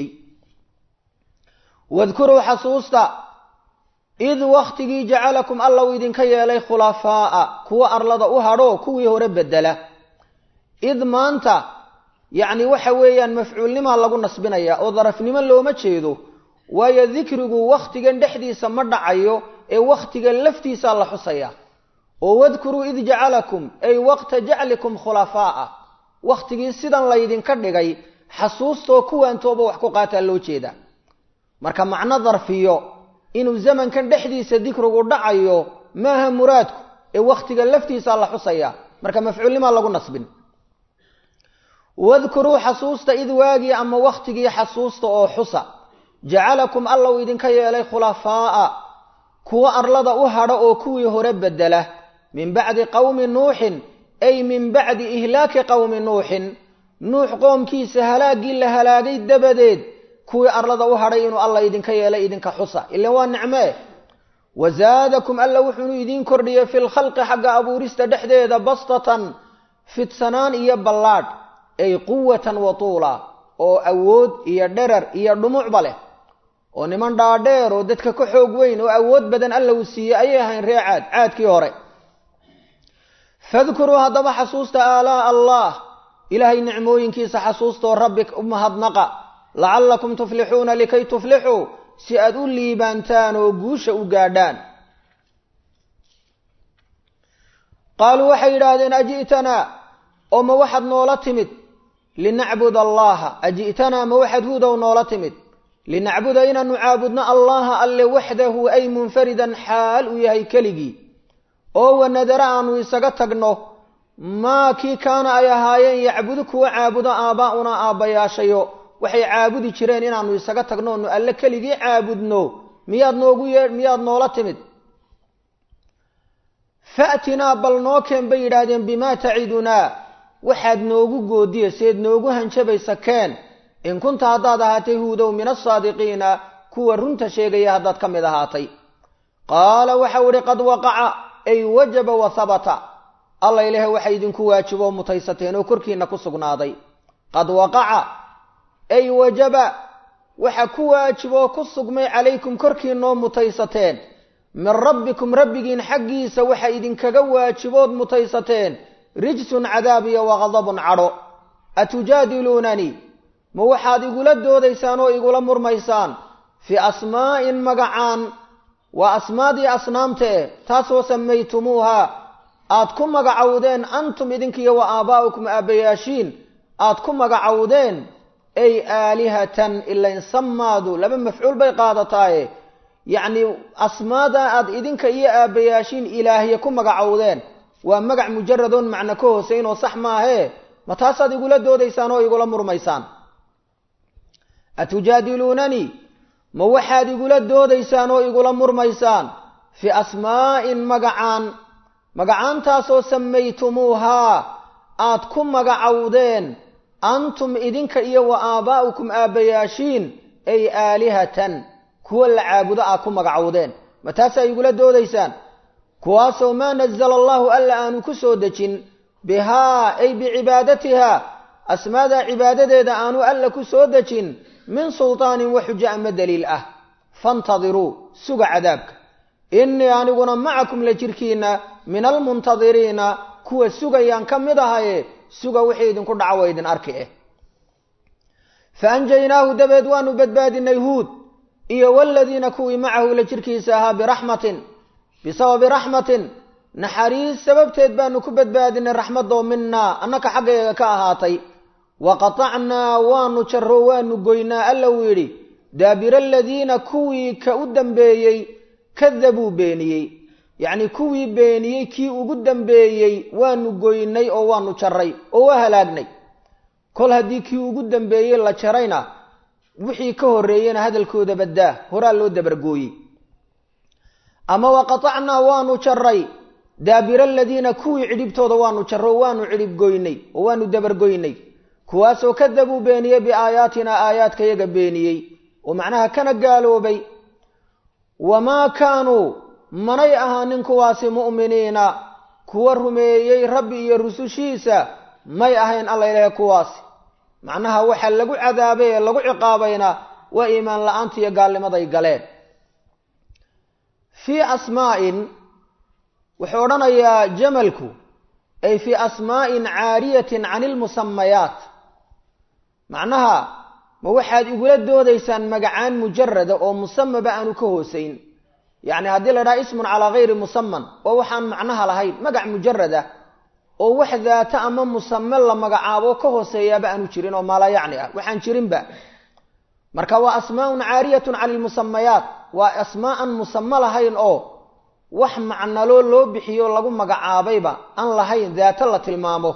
wadkuruu xasuusta id wakhtigii jacalakum alla uu idinka yeelay khulafaa'a kuwa arlada u hadho kuwii hore bedela id maanta yacni waxa weeyaan mafcuulnimaa lagu nasbinayaa oo darafnimo looma jeedo waayo dikrigu wakhtigan dhexdiisa ma dhacayo ee wakhtiga laftiisaa la xusaya oo wadkuruu id jacalakum ay waqta jaclikum khulafaa'a wakhtigii sidan laydinka dhigay xasuustoo kuwaantooba wax ku qaataa loo jeeda marka macno darfiyo inuu zamankan dhexdiisa dikrigu dhacayo maaha muraadku ee wakhtiga laftiisaa la xusaya marka mafcuulnimaa lagu nasbin wadkuruu xasuusta id waagii ama wakhtigii xasuusta oo xusa jacalakum alla uu idinka yeelay khulafaa'a kuwa arlada u hadha oo kuwii hore bedela min bacdi qowmi nuuxin ay min bacdi ihlaaki qowmi nuuxin nuux qoomkiisa halaaggii la halaagay dabadeed kuwii arlada u hadhay inuu alla idinka yeelay idinka xusa ilan waa nicmee wazaadakum alla wuxuunu idiin kordhiyey fi lkhalqi xagga abuurista dhexdeeda bastatan fidsanaan iyo ballaadh ay quwatan wa tuula oo awood iyo dherar iyo dhumucba leh oo niman dhaadheer oo dadka ka xoog weyn oo awood badan alla uu siiyey ayay ahayn ree caad caadkii hore fadkuruu haddaba xasuusta aalaa'a allah ilaahay nicmooyinkiisa xasuustoo rabbi u mahadnaqa lacallakum tuflixuuna likay tuflixuu si aad u liibaantaan oo guusha u gaadhaan qaaluu waxay yidhaahdeen aji'tanaa oo ma waxaad noola timid linacbud allaha aji'tanaa ma waxaad huudow noola timid linacbuda inaanu caabudno allaha alle waxdahu ay munfaridan xaal uu yahay keligii oo wanadara aanu isaga tagno maa kii kaana ay ahaayeen yacbudu kuwa caabudo aabbaa'unaa aabbayaashayo waxay caabudi jireen inaanu isaga tagno onu alle keligii caabudno miyaad noogu yee miyaad noola timid fa'tinaa bal noo keen bay yidhaahdeen bimaa tacidunaa waxaad noogu goodiya seed noogu hanjabaysa keen in kunta haddaad ahaatay huudow min asaadiqiina kuwa runta sheegaya haddaad ka mid ahaatay qaala waxau idhi qad waqaca ay wajaba wa habata alla ilahe waxa idinku waajiboo mutaysateen oo korkiina ku sugnaaday qad waqaca ay wajaba waxa ku waajiboo ku sugmay calaykum korkiinoo mutaysateen min rabbikum rabbigiin xaggiisa waxa idinkaga waajibood mutaysateen rijsun cadaab iyo waqadabun cadho atujaadiluunanii ma waxaad igula doodaysaan oo igula murmaysaan fii asmaa'in magacaan waa asmaadii asnaamta eh taasoo samaytumuuha aad ku magacowdeen antum idinkiiyo wa aabaa'ukum aabbayaashiin aad ku magacowdeen ay aalihatan ilain samaadu laba mafcuul bay qaadataaye yacni asmaada aad idinka iyo aabbayaashiin ilaahye ku magacowdeen waa magac mujaradoon macno ka hooseynoo sax maahee ma taasaad igula doodaysaan oo igula murmaysaan atujaadiluunanii ma waxaad igula doodaysaan oo igula murmaysaan fii asmaa'in magacaan magacaantaasoo samaytumuuhaa aad ku magacowdeen antum idinka iyo wa aabaa'ukum aabbayaashiin ay aalihatan kuwa la caabudo aad ku magacowdeen ma taasaa igula doodaysaan kuwaasoo maa nazala allahu alla aanu ku soo dejin bihaa ay bicibaadatiha asmaadaa cibaadadeeda aanu alla ku soo dejin min sultaanin wa xujo ama daliil ah faintadiruu suga cadaabka innii aniguna macakum la jirkiinna min almuntadiriina kuwa sugayaan ka mid ahaye suga wixii idinku dhaca wa idin arki eh fa anjaynaahu dabeed waanu badbaadinay huud iyo waladiina kuwii macahu la jirkiisa ahaa biraxmatin bisababi raxmatin naxariis sababteed baanu ku badbaadinay raxmadoo minaa annaka xaggeega ka ahaatay wa qatacnaa waanu jarro waanu goynaa alla uu yidhi daabira aladiina kuwii ka u dambeeyey kadabuu beeniyey yacnii kuwii beeniyey kii ugu dambeeyey waanu goynay oo waanu jarray oo waa halaagnay kol haddii kii ugu dambeeyey la jarayna wixii ka horreeyena hadalkooda baddaa horaa loo dabargooyey ama wa qatacnaa waanu jarray daabira aladiina kuwii cidhibtooda waanu jarro waanu cidhib goynay oo waanu dabargoynay kuwaasoo kadabuu beeniyey biaayaatinaa aayaadkayaga beeniyey oo macnaha kana gaaloobay wamaa kaanuu manay ahaanin kuwaasi mu'miniina kuwa rumeeyey rabbi iyo rusushiisa may ahayn alla ilahe kuwaasi macnaha waxa lagu cadaabay ee lagu ciqaabayna waa iimaan la-aanta iyo gaalnimaday galeen fii asmaa'in wuxuu odhanayaa jamalku ay fii asmaa'in caariyatin can ilmusamayaat macnaha ma waxaad igula doodaysaan magacaan mujarada oo musamaba aanu ka hoosayn yacni haddii la dhaha ismun calaa gayri musaman oo waxaan macnaha lahayn magac mujarada oo wax daata ama musame la magacaabo ka hooseeyaaba aanu jirin oo maala yacni ah waxaan jirinba marka waa asmaa'un caariyatun cani ilmusamayaat waa asmaa'an musame lahayn oo wax macnaloo loo bixiyo lagu magacaabayba aan lahayn daata la tilmaamo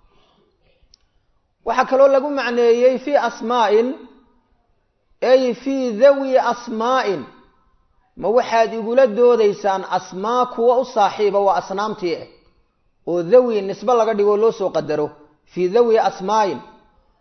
waxaa kaloo lagu macneeyey fii asmaa'in ay fii dawi asmaa'in ma waxaad igula doodaysaan asmaa kuwa u saaxiiba waa asnaamtii ah oo dawi nisbe laga dhigoo loo soo qadaro fii dawi asmaa'in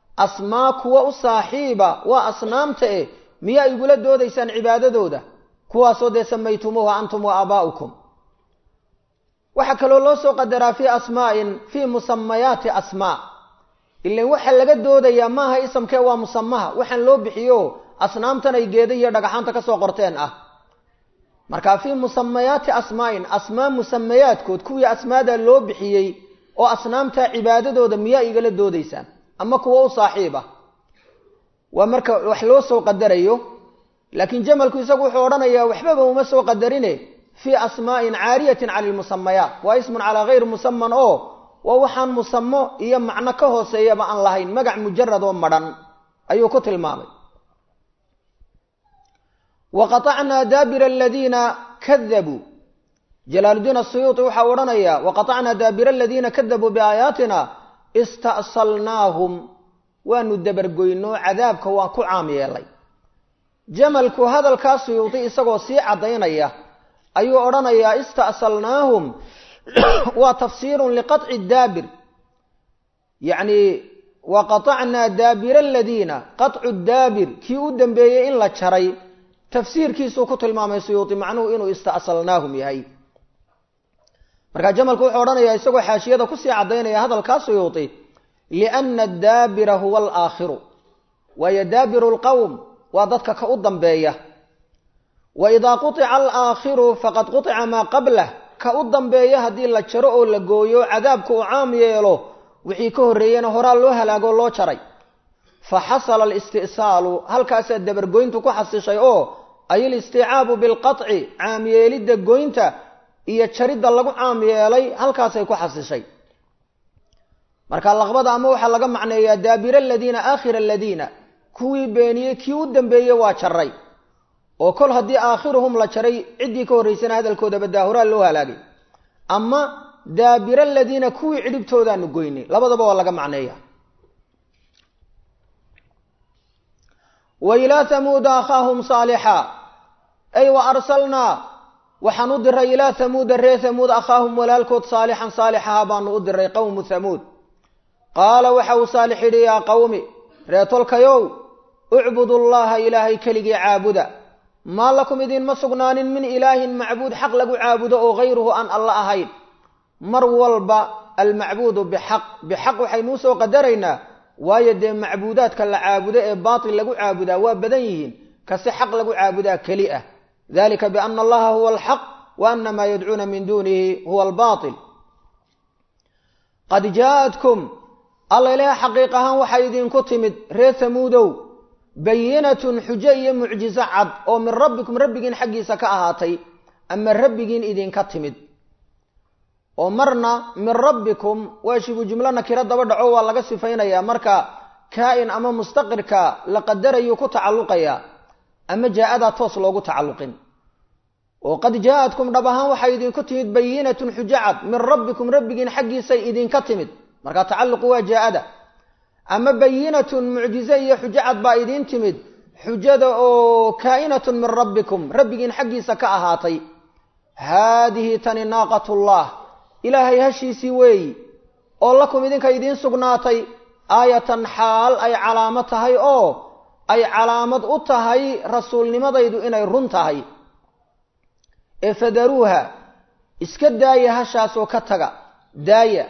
asmaa kuwa u saaxiiba waa asnaamta eh miyaa igula doodaysaan cibaadadooda kuwaasoo dee samaytumuuha antum wa aabaa'ukum waxaa kaloo loo soo qadaraa fii asmaa'in fii musamayaati asmaa ilan waxaa laga doodayaa maaha isamkee waa musamaha waxaan loo bixiyo asnaamtan ay geeda iyo dhagaxaanta kasoo qorteen ah marka fii musamayaati asmaa'in asmaa musamayaadkood kuwii asmaada loo bixiyey oo asnaamta cibaadadooda miyaa igala doodaysaan ama kuwa u saaxiib ah waa marka wax loo soo qadarayo laakiin jamalku isagu wuxuu odhanayaa waxbaba uma soo qadarine fii asmaa'in caariyatin cala lmusamayaat waa ismun calaa hayri musaman oo waa waxaan musamo iyo macno ka hooseeyaba aan lahayn magac mujarad oo madhan ayuu ku tilmaamay wa qaطacnaa daabira aladiina kadabuu jalaaludiin asuyuuti waxaa odhanayaa waqaطacnaa daabira aladiina kadabuu biaayaatina ista'salnaahum waanu dabargoyno cadaabka waan ku caam yeelay jamalku hadalkaa suyuudi isagoo sii caddaynaya ayuu odhanayaa ista'salnaahum waa tafsiirun liqaطci daabir yacni wa qaطacnaa daabira aladiina qaطcu daabir kii u dambeeyey in la jaray tafsiirkiisuu ku tilmaamay suyuudi macnuhu inuu ista'salnaahum yahay markaa jamalku wuxuu odhanayaa isagoo xaashiyada kusii caddaynaya hadalkaa suyuudi liana daabira huwa alaakhiru waayo daabiru lqowm waa dadka ka u dambeeya wa idaa quطica alaakhiru faqad quطica maa qablah ka u dambeeya haddii la jaro oo la gooyo cadaabka uu caam yeelo wixii ka horreeyena horaa loo halaagoo loo jaray fa xasala alisti'saalu halkaasaa dabargoyntu ku xasishay oo ay alisticaabu bilqaطci caam yeelidda goynta iyo jaridda lagu caam yeelay halkaasay ku xasishay marka laqbada ama waxaa laga macneeyaa daabira aladiina aakhira aladiina kuwii beeniyey kii u dambeeyey waa jaray oo kol haddii aakhiruhum la jaray ciddii ka horraysana hadalkoodaba daahuraa loo halaagay ama daabira aladiina kuwii cidhibtoodaanu goynay labadaba waa laga macneeya wa ilaa hamuuda akhaahum saalixa ay wa arsalnaa waxaan u diray ilaa hamuuda ree hamuud akhaahum walaalkood saalixan saalixaha baanu u diray qowmu hamuud qaala waxa uu saalix yidhi yaa qowmi ree tolkayow ucbudu llaha ilaahay keligii caabuda maa lakum idinma sugnaanin min ilaahin macbuud xaq lagu caabudo oo hayruhu aan alla ahayn mar walba almacbuudu bixaq bixaq waxaynuu soo qadaraynaa waayo dee macbuudaadka la caabudo ee baatil lagu caabudaa waa badan yihiin kase xaq lagu caabudaa keli ah dalika biana allaha huwa alxaq wa ana maa yadcuuna min duunihi huwa albaatil qad jaaatkum alla ilaah xaqiiq ahaan waxay idinku timid reer hamuudow bayinatun xujo iyo mucjizo cad oo min rabbikum rabbigiin xaggiisa ka ahaatay ama rabbigiin idinka timid oo marna min rabbikum waa shibu jumlo nakiro daba dhaco waa laga sifaynayaa marka kaa-in ama mustaqirka la qadarayuu ku tacalluqayaa ama jaa-adaa toos loogu tacalluqin oo qad jaa-atkum dhab ahaan waxay idinku timid bayinatun xujo cad min rabbikum rabbigiin xaggiisay idinka timid marka tacalluqu waa jaa-ada ama bayinatun mucjize iyo xujo cad baa idiin timid xujada oo kaa'inatun min rabbikum rabbigiin xaggiisa ka ahaatay haadihi tani naaqatullah ilaahay hashiisii weeyi oo lakum idinka idiin sugnaatay aayatan xaal ay calaamo tahay oo ay calaamad u tahay rasuulnimadaydu inay run tahay ee fadaruuha iska daaya hashaasoo ka taga daaya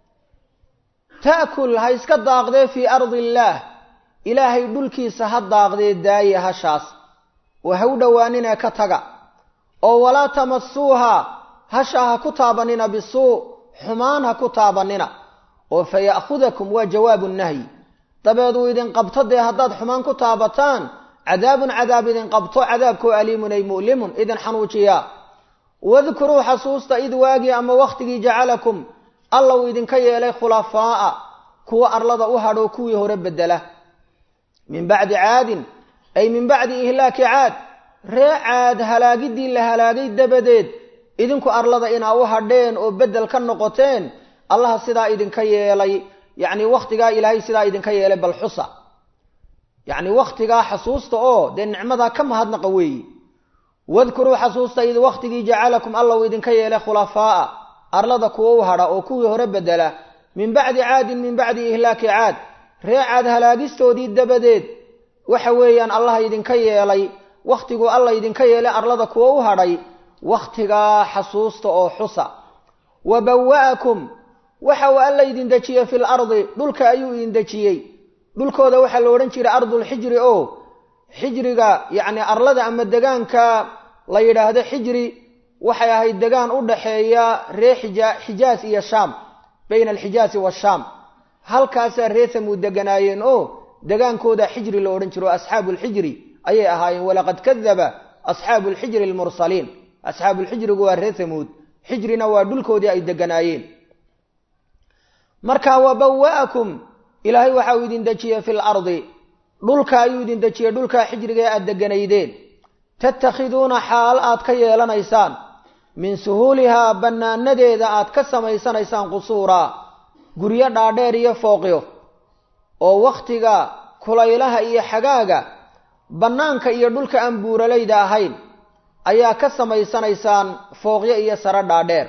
ta'kul ha iska daaqdee fii ardi illaah ilaahay dhulkiisa ha daaqdee daaya hashaas oo ha u dhowaaninee ka taga oo walaa tamasuuha hashaa ha ku taabanina bisuu xumaan ha ku taabanina oo fa ya'khudakum waa jawaabu nahyi dabeed uu idin qabto dee haddaad xumaan ku taabataan cadaabun cadaab idin qabto cadaabkoo aliimun ay mu'limun idin xanuujiyaa wadkuruu xasuusta id waagii ama wakhtigii jacalakum alla uu idinka yeelay khulafaa'a kuwa arlada u hadhoo kuwii hore bedela min bacdi caadin ay min bacdi ihlaaki caad ree caad halaagiddii la halaagay dabadeed idinku arlada inaa u hadheen oo beddel ka noqoteen allaha sidaa idinka yeelay yacni wakhtigaa ilaahay sidaa idinka yeelay bal xusa yacni wakhtigaa xasuusta oo dee nicmadaa ka mahadnaqa weeyi wadkuruu xasuusta id wakhtigii jacalakum alla uu idinka yeelay khulafaa'a arlada kuwa u hadha oo kuwii hore bedela min bacdi caadin min bacdi ihlaaki caad ree caad halaagistoodii dabadeed waxa weeyaan allaha idinka yeelay wakhtiguu alla idinka yeelay arlada kuwa u hadhay wakhtigaa xasuusta oo xusa wa bawa'akum waxa uu alla idin dejiyey fil ardi dhulka ayuu idin dejiyey dhulkooda waxaa la odhan jiray ardulxijri oo xijriga yacni arlada ama degaanka la yidhaahdo xijri waxay ahayd degaan u dhaxeeya ree xija xijaas iyo shaam bayna alxijaasi waashaam halkaasaa ree samuud deganaayeen oo degaankooda xijri la odhan jiro asxaabu lxijri ayay ahaayeen walaqad kadaba asxaabu lxijri almursaliin asxaabuulxijrigu waa ree samuud xijrina waa dhulkoodii ay deganaayeen marka wa bawa'akum ilaahay waxa uu idin dejiyey fi lardi dhulka ayuu idin dejiyey dhulkaa xijriga ee aada deganaydeen tattakhiduuna xaal aad ka yeelanaysaan min suhuulihaa bannaanadeeda aad ka samaysanaysaan qusuuraa guryo dhaadheer iyo fooqyo oo wakhtiga kulaylaha iyo xagaaga bannaanka iyo dhulka aan buuralayda ahayn ayaa ka samaysanaysaan fooqyo iyo sare dhaadheer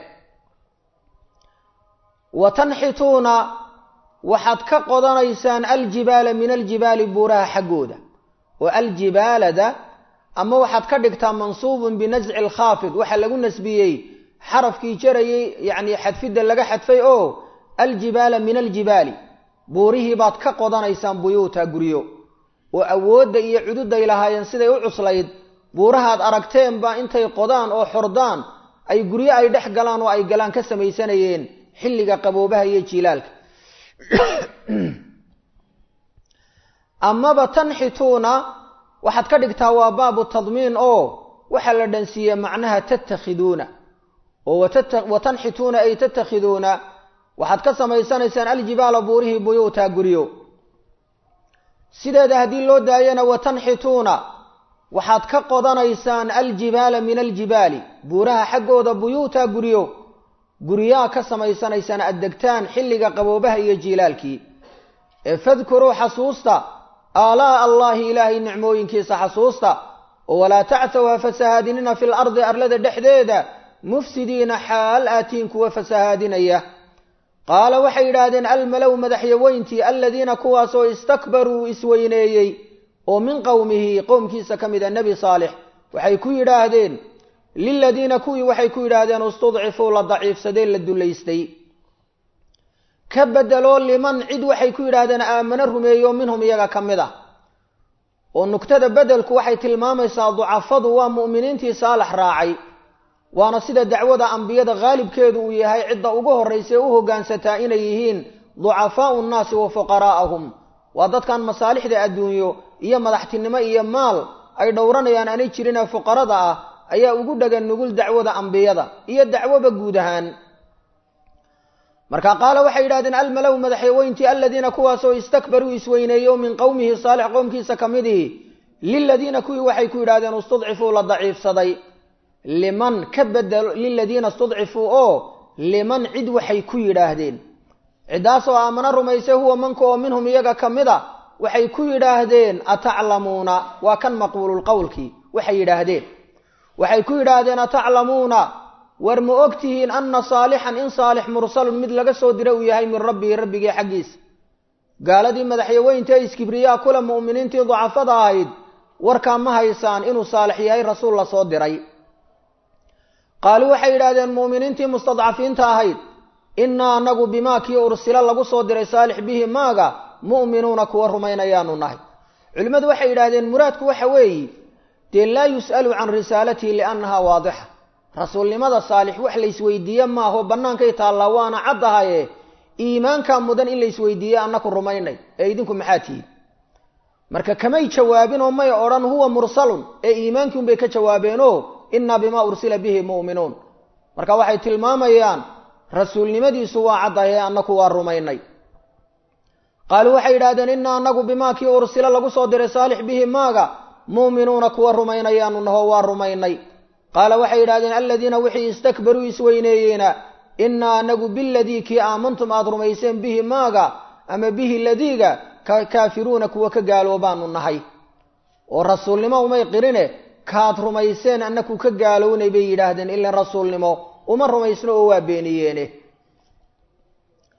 wa tanxituuna waxaad ka qodanaysaan aljibaala min aljibaali buuraha xaggooda oo aljibaalada ama waxaad ka dhigtaa mansuubun binasci alkhaafid waxaa lagu nasbiyey xarafkii jarayay yacni xadfidda laga xadfay oo aljibaala min aljibaali buurihii baad ka qodanaysaan buyuuta guryo oo awoodda iyo cududay lahaayeen siday u cuslayd buurahaad aragteenba intay qodaan oo xordaan ay guryo ay dhex galaan oo ay galaan ka samaysanayeen xilliga qaboobaha iyo jiilaalka amaba tanxituuna waxaad ka dhigtaa waa baabu tadmiin oo waxaa la dhansiiyey macnaha tattakhiduuna oo wa tanxituuna ay tattakhiduuna waxaad ka samaysanaysaan aljibaala buurihii buyuuta guryo sideeda haddii loo daayana wa tanxituuna waxaad ka qodanaysaan aljibaala min aljibaali buuraha xaggooda buyuuta guryo guryaa ka samaysanaysaan addegtaan xilliga qaboobaha iyo jiilaalkii ee fadkuruu xasuusta aalaa'a allaahi ilaahay nicmooyinkiisa xasuusta oo walaa tacthaw ha fasahaadinina fil ardi arlada dhexdeeda mufsidiina xaal aatiin kuwa fasahaadinaya qaala waxay yidhaahdeen almalow madaxyaweyntii aladiina kuwaasoo istakbaruu isweyneeyey oo min qowmihi qowmkiisa ka mid a nebi saalix waxay ku yidhaahdeen liladiina kuwii waxay ku yidhaahdeen istudcifuu la daciifsadee la dullaystay ka bedeloo liman cid waxay ku yidhaahdeen aamano rumeeyo minhum iyaga ka mid ah oo nugtada bedelku waxay tilmaamaysaa ducafadu waa mu'miniintii saalax raacay waana sida dacwada ambiyada haalibkeedu uu yahay cidda ugu horraysa ee u hoggaansataa inay yihiin ducafaau nnaasi wa fuqaraa'ahum waa dadkan masaalixda adduunyo iyo madaxtinimo iyo maal ay dhowranayaan aanay jirinee fuqarada ah ayaa ugu dhagan nugul dacwada ambiyada iyo dacwoba guud ahaan marka qaala waxay yidhahdeen almalow madaxyaweyntii aladiina kuwaasoo istakbaruu isweyneeyo min qowmihi saalix qowmkiisa ka midihi liladiina kuwii waxay ku yidhahdeen istudcifuu la daciifsaday liman ka bedelo liladiina istudcifuu oo liman cid waxay ku yidhaahdeen ciddaasoo aamano rumaysay huwa manka oo minhum iyaga ka mid a waxay ku yidhaahdeen ataclamuuna waa kan maqbuululqowlkii waxay yidhaahdeen waxay ku yidhaahdeen ataclamuuna war ma og tihiin anna saalixan in saalix mursalun mid laga soo dira uu yahay min rabbihi rabbigii xaggiisa gaaladii madaxyaweynta iskibriyaa kula mu'miniintii dacafada ahayd warkaa ma haysaan inuu saalix yahay rasuul la soo diray qaaluu waxay yidhahdeen mu'miniintii mustadcafiinta ahayd innaa anagu bimaa kii ursila lagu soo diray saalix bihi maaga mu'minuuna kuwa rumaynayaanu nahay culimmadu waxay yidhahdeen muraadku waxa weeye dee laa yus'alu can risaalatihi liannahaa waadixa rasuulnimada saalix wax laysweydiiye maaho bannaankay taallaa waana caddahaye iimaankaa mudan in laysweydiiye annaku rumaynay ee idinku maxaa tihiin marka kamay jawaabin oo may odhan huwa mursalun ee iimaankii unbay ka jawaabeenoo innaa bimaa ursila bihi mu'minuun marka waxay tilmaamayaan rasuulnimadiisu waa caddahay annaku waa rumaynay qaaluu waxay yidhahdeen innaa annagu bimaa kii ursila lagu soo diray saalix bihi maaga mu'minuuna kuwa rumaynayaanu naho waa rumaynay qaala waxay yidhahdeen aladiina wixii istakbaruu isweyneeyeena innaa anagu biladii kii aamantum aada rumayseen bihi maaga ama bihi ladiiga kaafiruuna kuwa ka gaaloobaanu nahay oo rasuulnimo umay qirine kaad rumayseen annaku ka gaalownay bay yidhaahdeen ilan rasuulnimo uma rumaysno oo waa beeniyeene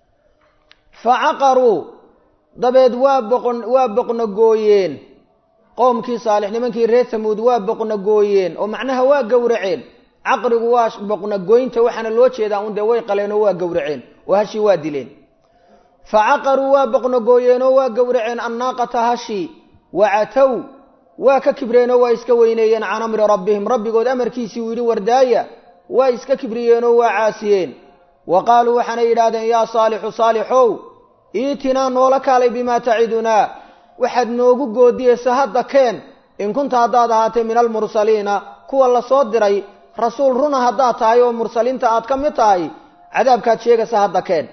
fa caqaruu dabeed waa boqon waa boqnogooyeen qoomkii saalix nimankii reer tamuud waa boqnagooyeen oo macnaha waa gowraceen caqrigu waa boqnagoynta waxaana loo jeedaa un dee way qaleen oo waa gowraceen oo hashii waa dileen fa caqaruu waa boqnagooyeen oo waa gowraceen annaaqata hashii wacatow waa ka kibreenoo waa iska weyneeyeen can amri rabbihim rabbigood amarkiisii uu yidhi wardaaya waa iska kibriyeenoo waa caasiyeen wa qaaluu waxaanay yidhaahdeen yaa saalixu saalixow iitinaa noola kaalay bimaa tacidunaa waxaad noogu goodiyeysa hadda keen in kunta haddaad ahaatay min almursaliina kuwa la soo diray rasuul runa haddaad tahay oo mursaliinta aad ka mid tahay cadaabkaad sheegaysa hadda keen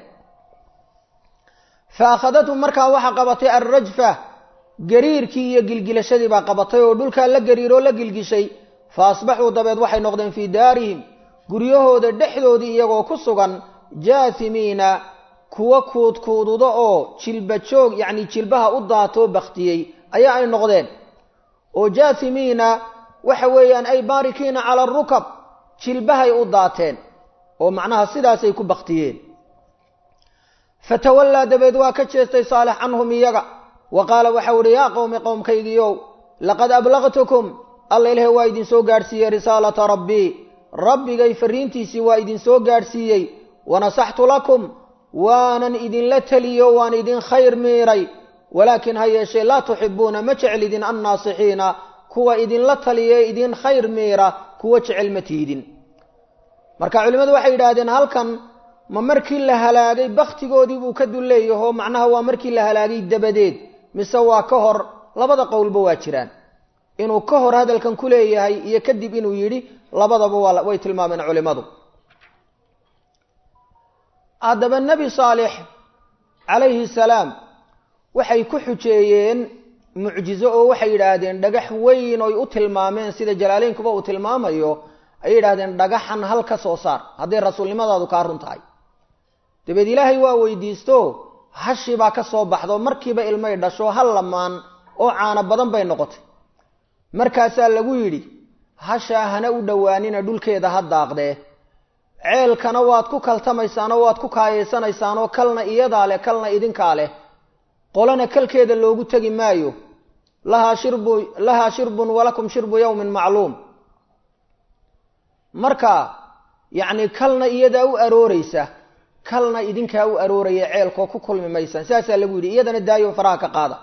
fa akhadathum markaa waxaa qabatay alrajfa gariirkii iyo gilgilashadii baa qabatay oo dhulkaa la gariiroo la gilgishay fa asbaxuu dabeed waxay noqdeen fii daarihim guryahooda dhexdoodii iyagoo ku sugan jaasimiina kuwa kuudkuududa oo jilba joog yacni jilbaha u daatoo baktiyey ayaa ay noqdeen oo jaasimiina waxa weeyaan ay baarikiina cala arukab jilbahay u daateen oo macnaha sidaasay ku baktiyeen fatawallaa dabeed waa ka jeestay saalix canhum iyaga wa qaala waxau ihi yaa qowmi qowmkaygiiow laqad ablaqtukum alla ilahay waa idinsoo gaadhsiiyey risaalata rabbii rabbigay farriintiisii waa idinsoo gaadhsiiyey wanasaxtu lakum waanan idinla teliyo waan idin khayr miiray walaakin ha yeeshee laa tuxibuuna ma jeclidin annaasixiina kuwa idinla taliye idin khayr miira kuwa jecel ma tiidin marka culimmadu waxay yidhaahdeen halkan ma markii la halaagay bakhtigoodii buu ka dulleeyahoo macnaha waa markii la halaagay dabadeed mise waa ka hor labada qowlba waa jiraan inuu ka hor hadalkan ku leeyahay iyo kadib inuu yidhi labadaba waa way tilmaameen culimmadu haddaba nebi saalix calayhi salaam waxay ku xujeeyeen mucjizo oo waxay yidhaahdeen dhagax weyn oy u tilmaameen sida jalaaleynkuba uu tilmaamayo ayay yidhahdeen dhagaxan hal ka soo saar hadday rasuulnimadaadu kaa run tahay dabeed ilaahay waa weydiisto hashi baa ka soo baxdo markiiba ilmay dhasho hal lamaan oo caano badan bay noqotay markaasaa lagu yidhi hashaa hana u dhowaanina dhulkeeda ha daaqdee ceelkana waad ku kaltamaysaan oo waad ku kaayaysanaysaan oo kalna iyadaa leh kalna idinkaa leh qolana kalkeeda loogu tegi maayo lahaa shirbu lahaa shirbun walakum shirbu yawmin macluum marka yacni kalna iyadaa u arooreysa kalna idinkaa u arooraya ceelkoo ku kulmi maysaan sidaasaa lagu yidhi iyadana daayo faraha ka qaada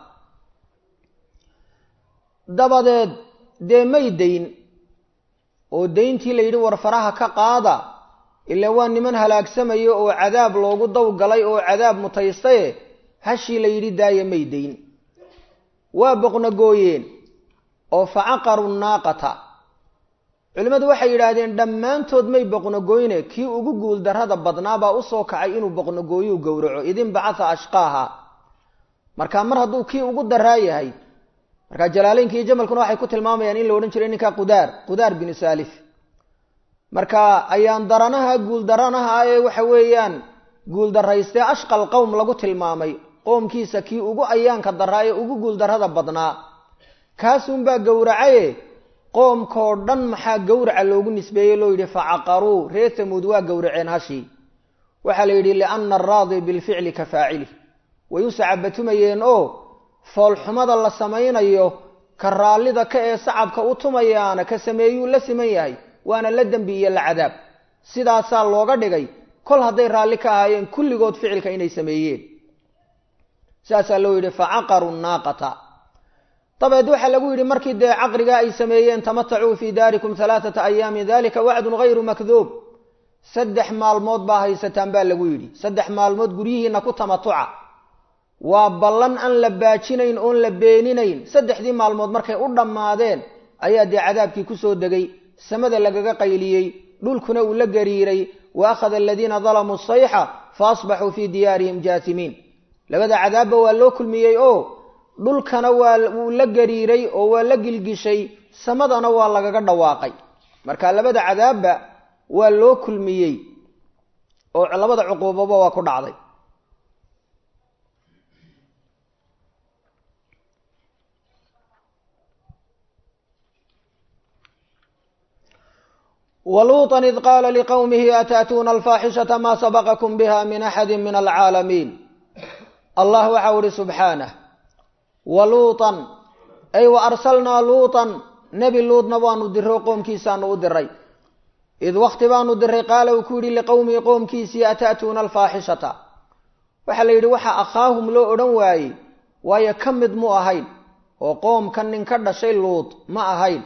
dabadeed dee may dayn oo dayntii la yidhi war faraha ka qaada ilaa waa niman halaagsamayo oo cadaab loogu dawgalay oo cadaab mutaystaye hashii la yidhi daaya may dayn waa boqnagooyeen oo facaqaru naaqata culimmadu waxay yidhaahdeen dhammaantood may boqnagooyne kii ugu guuldarrada badnaabaa usoo kacay inuu boqnagooyuu gowraco idin bacatha ashqaaha marka mar hadduu kii ugu daraa yahay markaa jalaaleynka iyo jamalkuna waxay ku tilmaamayaan in la odhan jiray ninka qudaar qudaar binu saalif marka ayaan daranaha guuldaranaha ee waxa weeyaan guuldaraystee ashqal qowm lagu tilmaamay qoomkiisa kii ugu ayaanka daraa ee ugu guuldarrada badnaa kaasunbaa gowracaye qoomkoo dhan maxaa gowraca loogu nisbeeyey loo yidhi facaqaruu reer tamuud waa gowraceen hashii waxaa la yidhi lianna araadi bilficli ka faacili way u sacabatumayeen oo foolxumada la samaynayo ka raallida ka ee sacabka u tumayaana ka sameeyuu la siman yahay waana la dembi iyo la cadaab sidaasaa looga dhigay kol hadday raalli ka ahaayeen kulligood ficilka inay sameeyeen saasaa loo yidhi facaqaru naaqata dabeed waxaa lagu yidhi markii dee caqrigaa ay sameeyeen tamatacuu fii daarikum halaathata ayaamin dalika wacdun hayru makduub saddex maalmood baa haysataan baa lagu yidhi saddex maalmood guryihiina ku tamatuca waa ballan aan la baajinayn oon la beeninayn saddexdii maalmood markay u dhammaadeen ayaa dee cadaabkii kusoo degay samada lagaga qayliyey dhulkuna uu la gariiray wa akhada aladiina dalamuu sayxa fa asbaxuu fii diyaarihim jaasimiin labada cadaabba waa loo kulmiyey oo dhulkana waa wuu la gariiray oo waa la gilgishay samadana waa lagaga dhawaaqay marka labada cadaabba waa loo kulmiyey oo labada cuquubaba waa ku dhacday wluuطa id qaala liqowmihi ataatuuna alfaaxishata maa sabaqakum biha min axadi min alcaalamiin allah waxau ihi subxaanah waluuطan ay wa arsalnaa luutan nebi luudna waanu diray oo qoomkiisaanu u diray id wakti baanu diray qaala uu ku yidhi liqowmihi qoomkiisii ata'tuuna alfaaxishata waxaa la yidhi waxa akhaahum loo odhan waayey waayo ka mid mu ahayn oo qoomka nin ka dhashay luud ma ahayn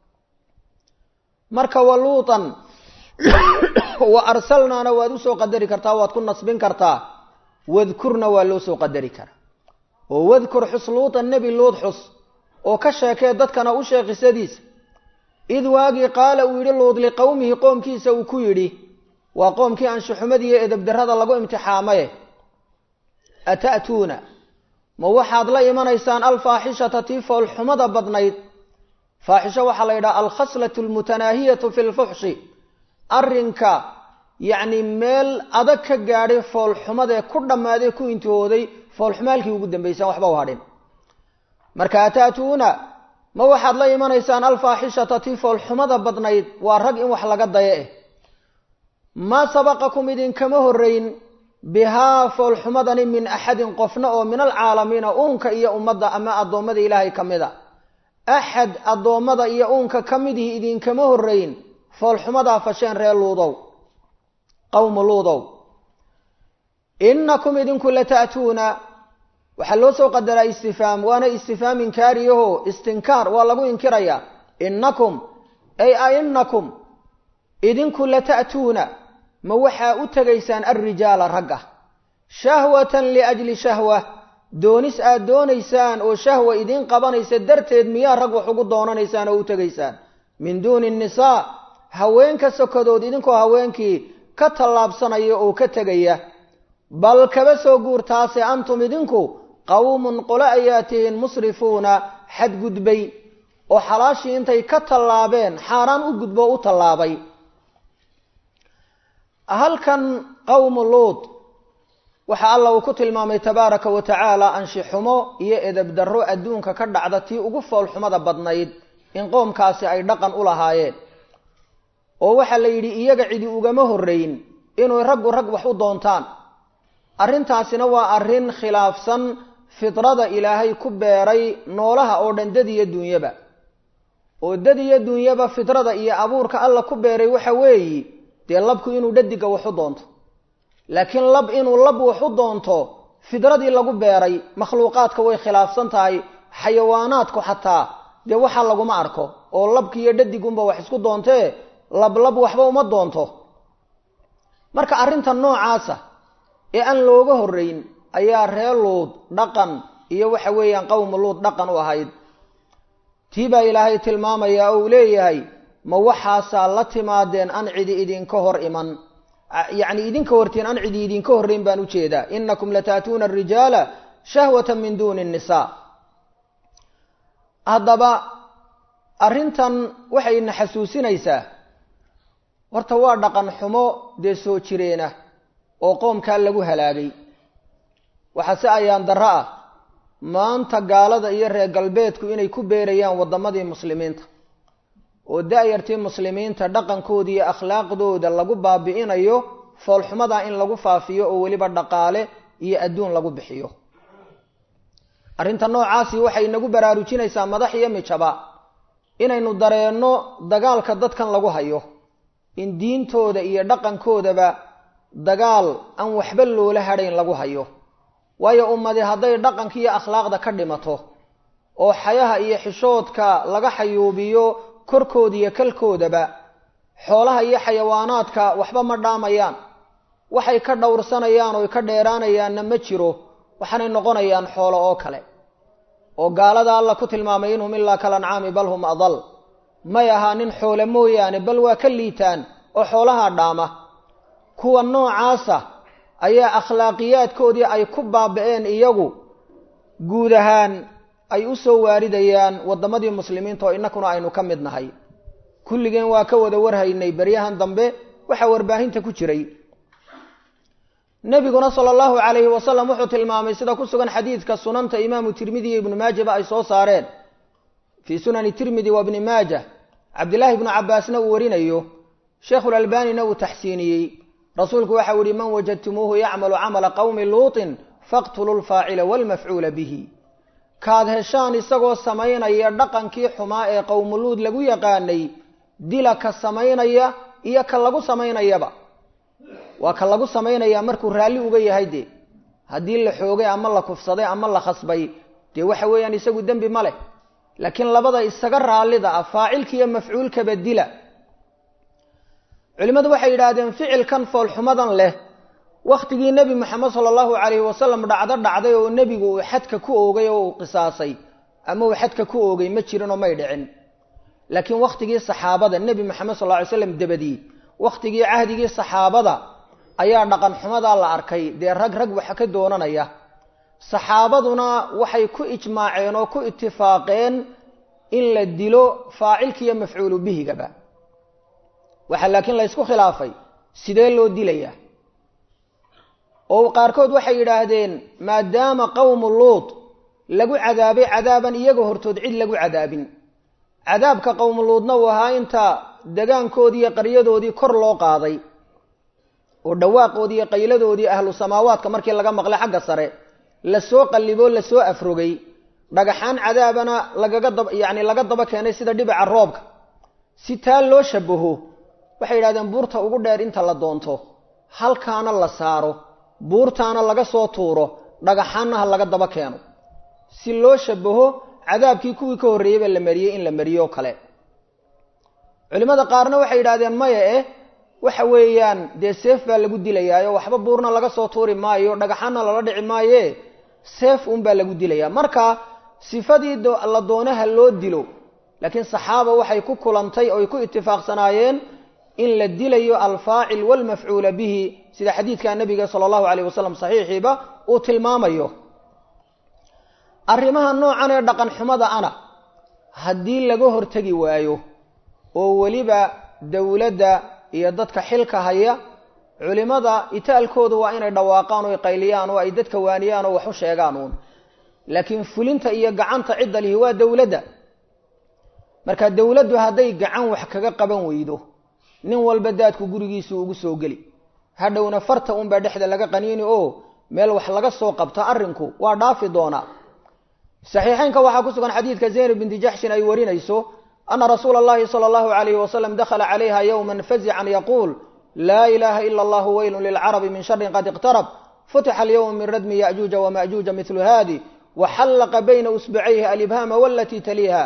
marka wa luutan wa arsalnaana waad usoo qadari kartaa waad ku nasbin kartaa wadkurna waa loo soo qadari karaa oo wadkur xus luutan nebi luud xus oo ka sheekee dadkana u sheeg qisadiisa id waagii qaala uu yidhi luud liqowmihi qoomkiisa uu ku yidhi waa qoomkii anshuxumadiiyo edabdarrada lagu imtixaamaye ata'tuuna ma waxaad la imanaysaan alfaaxishata tii foolxumada badnayd faaxisho waxaa la yidhaha alkhaslatu almutanaahiyatu fi lfuxshi arrinka yacni meel adag ka gaadhay foolxumadee ku dhammaaday ku intihooday foolxumaalkii ugu dambaysaan waxba u hadhin marka ata'tuuna ma waxaad la imanaysaan alfaaxishata tii foolxumada badnayd waa rag in wax laga daya eh maa sabaqakum idinkama horrayn bihaa foolxumadani min axadin qofna oo min alcaalamiina uunka iyo ummadda ama addoommada ilaahay ka mid a axad addoommada iyo uunka ka midihii idinkama horrayn foolxumadaa fasheen reer luudow qowmu luudow innakum idinku lata'tuuna waxaa loo soo qadaraa istifhaam waana istifhaam inkaariyaho istinkaar waa lagu inkirayaa innakum ay a innakum idinku lata'tuuna ma waxaa u tegaysaan alrijaala ragga shahwatan liajli shahwa doonis aad doonaysaan oo shahwa idiin qabanaysa darteed miyaa rag wax ugu doonanaysaan oo u tegaysaan min duuni nnisaa haweenka sokadood idinkoo haweenkii ka tallaabsanaya oo ka tegaya bal kaba soo guurtaase antum idinku qawmun qole ayaa tihiin musrifuuna xadgudbay oo xalaashii intay ka tallaabeen xaaraan u gudbo u tallaabay halkan qowmu luud waxa alla uu ku tilmaamay tabaaraka wa tacaala anshixumo iyo edabdarro adduunka ka dhacda tii ugu foolxumada badnayd in qoomkaasi ay dhaqan u lahaayeen oo waxaa la yidhi iyaga cidi ugama horrayn inuu raggu rag wax u doontaan arrintaasina waa arrin khilaafsan fidrada ilaahay ku beeray noolaha oo dhan dad iyo duunyaba oo dad iyo duunyaba fidrada iyo abuurka alla ku beeray waxa weeyi dee labku inuu dhadiga wax u doonto laakiin lab inuu lab wax u doonto fidradii lagu beeray makhluuqaadka way khilaafsan tahay xayawaanaadku xataa dee waxa laguma arko oo labki iyo dhadigunba wax isku doontee lablab waxba uma doonto marka arrinta noocaasa ee aan looga horrayn ayaa ree luud dhaqan iyo waxa weeyaan qowmu luud dhaqan u ahayd tii baa ilaahay tilmaamaya oo uu leeyahay ma waxaasaa la timaadeen an cidi idinka hor iman yacni idinka hortiin an cidi idinka horrayn baan ujeedaa inakum lataatuuna arijaala shahwata min duuni nnisaa haddaba arrintan waxayna xasuusinaysaa horta waa dhaqan xumo dee soo jireena oo qoomkaa lagu halaagay waxaa si ayaan darro ah maanta gaalada iyo reer galbeedku inay ku beerayaan waddamadii muslimiinta oo da-yartii muslimiinta dhaqankooda iyo akhlaaqdooda lagu baabi'inayo foolxumadaa in lagu faafiyo oo weliba dhaqaale iyo adduun lagu bixiyo arrinta noocaasi waxay inagu baraarujinaysaa madax iyo mijaba inaynu dareenno dagaalka dadkan lagu hayo in diintooda iyo dhaqankoodaba dagaal aan waxba loola hadhayn lagu hayo waayo ummadi hadday dhaqanka iyo akhlaaqda ka dhimato oo xayaha iyo xishoodka laga xayuubiyo korkooda iyo kalkoodaba xoolaha iyo xayawaanaadka waxba ma dhaamayaan waxay ka dhowrsanayaan oo ka dheeraanayaanna ma jiro waxaanay noqonayaan xoolo oo kale oo gaalada alla ku tilmaamay inhum ilaa kalancaami bal hum adal may ahaa nin xoole mooyaane bal waa ka liitaan oo xoolaha dhaama kuwa noocaasa ayaa akhlaaqiyaadkoodii ay ku baaba-een iyagu guud ahaan ay u soo waaridayaan waddamadii muslimiinta oo innakuna aynu ka mid nahay kulligeen waa ka wada warhaynay beryahan dambe waxaa warbaahinta ku jiray nebiguna sala allahu calayhi wasalam wuxuu tilmaamay sida ku sugan xadiidka sunanta imaamu tirmidi iyo ibnu maajaba ay soo saareen fii sunani tirmidi wa bni maaja cabdillaahi ibnu cabbaasna uu warinayo sheekhulalbanina uu taxsiiniyey rasuulku waxau yihi man wajadtumuuhu yacmalu camala qowmi luutin faqtuluu lfaacila walmafcuula bihi kaad heshaan isagoo samaynaya dhaqankii xumaa ee qowmuluud lagu yaqaanay dila ka samaynaya iyo ka lagu samaynayaba waa ka lagu samaynaya markuu raalli uga yahay dee haddii la xoogay ama la kufsaday ama la khasbay dee waxa weeyaan isagu dembi ma leh laakiin labada isaga raallida ah faacilka iyo mafcuulkaba dila culimmadu waxay yidhaahdeen ficilkan foolxumadan leh wakhtigii nebi moxamed sala allahu calayhi wasalam dhacdo dhacday oo nebigu uu xadka ku oogay oo uu qisaasay ama uu xadka ku oogay ma jirin oo may dhicin laakiin wakhtigii saxaabada nebi moxamed sal lla ly slam dabadii wakhtigii cahdigii saxaabada ayaa dhaqan xumadaa la arkay dee rag rag waxa ka doonanaya saxaabaduna waxay ku ijmaaceen oo ku itifaaqeen in la dilo faacilkiiyo mafcuulu bihigaba waxaa laakiin la ysku khilaafay sidee loo dilayaa oo qaarkood waxay yidhaahdeen maadaama qowmu luut lagu cadaabay cadaaban iyaga hortood cid lagu cadaabin cadaabka qowmu luudna uu ahaa inta degaankoodii iyo qaryadoodii kor loo qaaday oo dhawaaqoodii iyo qayladoodii ahlu samaawaadka markii laga maqlay xagga sare lasoo qalliboo lasoo afrogay dhagaxaan cadaabana lagaga dab yacni laga daba keenay sida dhibica roobka si taa loo shabaho waxay yidhahdeen buurta ugu dheer inta la doonto halkaana la saaro buurtaana laga soo tuuro dhagaxaanna ha laga daba keeno si loo shabaho cadaabkii kuwii ka horreeyeyba la mariyey in la mariyo o kale culimmada qaarna waxay yidhahdeen maya eh waxa weeyaan dee seef baa lagu dilayaayo waxba buurna laga soo tuuri maayo dhagaxaanna lala dhici maaye seef uunbaa lagu dilayaa marka sifadii la doonaha loo dilo laakiin saxaaba waxay ku kulantay oy ku itifaaqsanaayeen in la dilayo alfaacil walmafcuula bihi sida xadiidka nabiga sala allahu alayh wasalam saxiixiiba uu tilmaamayo arrimaha noocan ee dhaqan xumada ana haddii laga hortegi waayo oo weliba dowladda iyo dadka xilka haya culimada itaalkoodu waa inay dhawaaqaan oo qayliyaan oo ay dadka waaniyaan oo wax u sheegaan uun laakiin fulinta iyo gacanta cidda lihi waa dowladda marka dowladdu hadday gacan wax kaga qaban weydo nin walba daadku gurigiisu ugu soo geli hadhowna farta unbaa dhexda laga qaniini oo meel wax laga soo qabto arrinku waa dhaafi doonaa saxiixeynka waxaa ku sugan xadiidka zaynab binti jaxshin ay warinayso ana rasuula allahi sala allahu alayhi wasalam dakhala calayha yowman fazican yaquul laa ilaha ila allahu weylun lilcarabi min sharin qad iqtarab futixa alyowma min radmi yajuuja wamajuuja midlu hadi waxallaqa bayna usbacayhi alibhaama walatii taliiha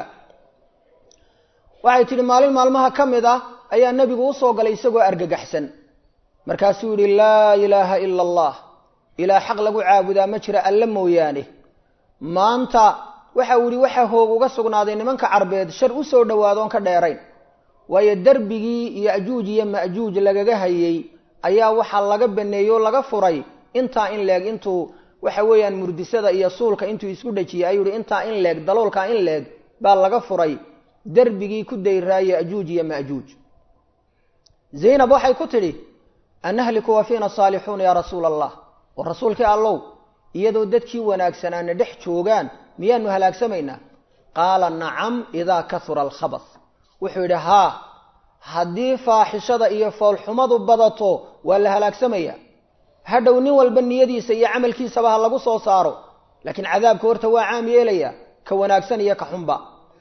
waxay tidhi maalin maalmaha ka mid ah ayaa nebigu usoo galay isagoo argagaxsan markaasuu yihi laa ilaaha ila allah ilaah xaq lagu caabudaa ma jira alle mooyaane maanta waxa uu yihi waxa hoog uga sugnaaday nimanka carbeed shar u soo dhowaadoon ka dheerayn waayo derbigii yajuuj iyo majuuj lagaga hayey ayaa waxaa laga baneeyey oo laga furay intaa in leeg intuu waxa weeyaan murdisada iyo suulka intuu isku dhejiyey ayuu yihi intaa in leeg daloolkaa in leeg baa laga furay derbigii ku dayraa yajuuj iyo majuuj zaynab waxay ku tidhi anahliku wa fiina saalixuuna yaa rasuula allah oo rasuulkii allow iyadoo dadkii wanaagsanaana dhex joogaan miyaanu halaagsamaynaa qaala nacam idaa kahura alkhabas wuxuu yidhi haa haddii faaxishada iyo foolxumadu badato waa la halaagsamaya hadhow nin walba niyadiisa iyo camalkiisaba ha lagu soo saaro laakiin cadaabka horta waa caam yeelaya ka wanaagsan iyo ka xunba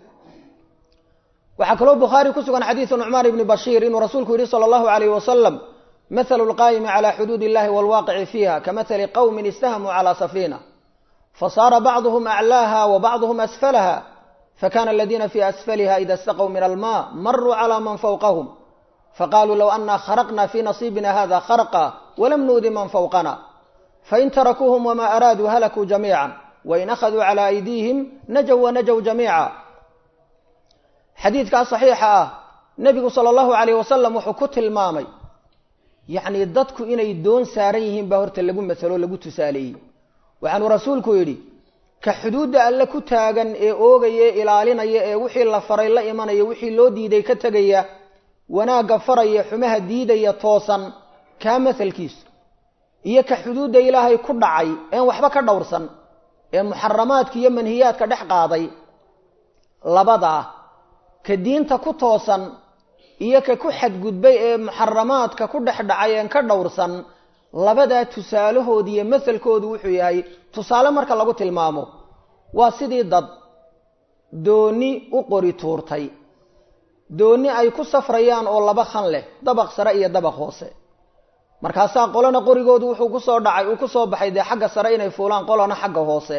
waxaa kaloo bukhaari ku sugan xadiidu nucmaan ibni bashiir inuu rasuulku yihi sala allahu alayh wasalam mathalu lqaayimi cala xuduud illahi walwaaqici fiiha kamathali qowmin istahamuu cala safiina fasaara bacduhum aclaaha wa bacduhum asfalaha fakana aladiina fii asfaliha ida istaqw min alma maruu cala man fawqahum faqaluu low ana kharaqna fi nasiibina hada kharqa walam nuudi man fawqana fain tarakuuhum wama araaduu halakuu jamiica wain akhaduu cala aydiihim najow wanajow jamiica xadiidkaa saxiixa ah nebigu sala allahu alayh wasalam wuxuu ku tilmaamay yacni dadku inay doon saaran yihiin baa horta lagu masalo lagu tusaaleeyey waxaanuu rasuulku yidhi ka xuduudda alle ku taagan ee oogaya ee ilaalinaya ee wixii la faray la imanaya wixii loo diiday ka tegaya wanaagga faraya xumaha diidaya toosan kaa masalkiisu iyo ka xuduudda ilaahay ku dhacay een waxba ka dhowrsan ee muxaramaadka iyo manhiyaadka dhex qaaday labadaa ka diinta ku toosan iyo ka ku xadgudbay ee muxaramaadka ku dhex dhacay een ka dhowrsan labadaa tusaalahooda iyo masalkoodu wuxuu yahay tusaale marka lagu tilmaamo waa sidii dad dooni u qori tuurtay dooni ay ku safrayaan oo laba khan leh dabaq sare iyo dabaq hoose markaasaa qolana qorigoodu wuxuu kusoo dhacay uu kusoo baxay dee xagga sare inay fuulaan qolana xagga hoose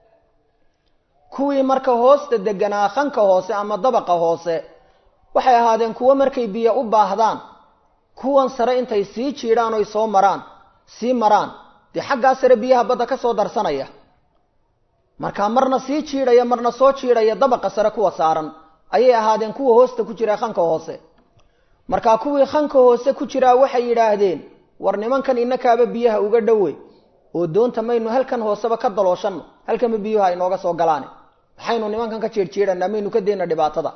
kuwii marka hoosta deganaa khanka hoose ama dabaqa hoose waxay ahaadeen kuwo markay biyo u baahdaan kuwan sare intay sii jiidhaan oy soo maraan sii maraan dee xaggaa sare biyaha badda ka soo darsanaya markaa marna sii jiidhaya marna soo jiidhaya dabaqa sare kuwa saaran ayay ahaadeen kuwa hoosta ku jira khanka hoose markaa kuwii khanka hoose ku jiraa waxay yidhaahdeen war nimankan inakaaba biyaha uga dhowe oo doonta maynu halkan hooseba ka dalooshanno halkanba biyuhu ay nooga soo galaane maxaynu nimankan ka jiirjiidhanaa maynu ka dayna dhibaatada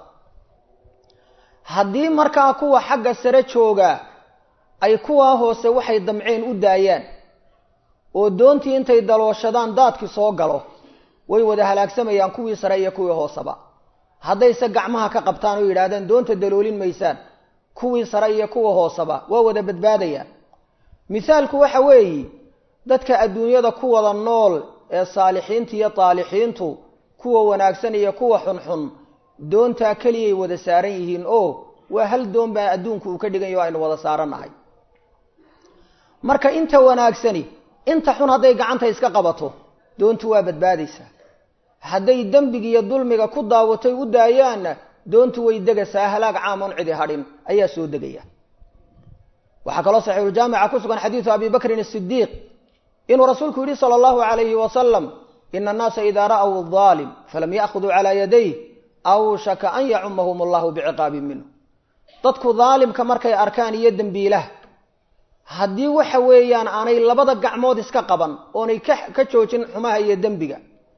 haddii markaa kuwa xagga sare joogaa ay kuwaa hoose waxay damceen u daayaan oo doontii intay dalooshadaan daadkii soo galo way wada halaagsamayaan kuwii sare iyo kuwii hooseba haddayse gacmaha ka qabtaan oo yidhaahdaan doonta daloolin maysaan kuwii sare iyo kuwa hooseba waa wada badbaadayaan mithaalku waxa weeye dadka adduunyada ku wada nool ee saalixiinta iyo taalixiintu kuwa wanaagsan iyo kuwa xunxun doontaa keliyay wada saaran yihiin oo waa hal doon baa adduunku uu ka dhigan yaho aynu wada saarannahay marka inta wanaagsani inta xun hadday gacanta iska qabato doontu waa badbaadaysaa hadday dembiga iyo dulmiga ku daawatay u daayaanna doontu way degaysaa halaag caamoon cidi hadhin ayaa soo degaya waxaa kaloo saxiixuljaamica ku sugan xadiidu abi bakrin asidiiq inuu rasuulku yidhi sala allahu calayhi wasalam ina annaasa idaa ra'w aalim falam ya'khuduu calaa yadayh awshaka an yacumahum allahu biciqaabin minhu dadku daalimka markay arkaan iyo dembiilaha haddii waxa weeyaan aanay labada gacmood iska qaban oonay ka joojin xumaha iyo dembiga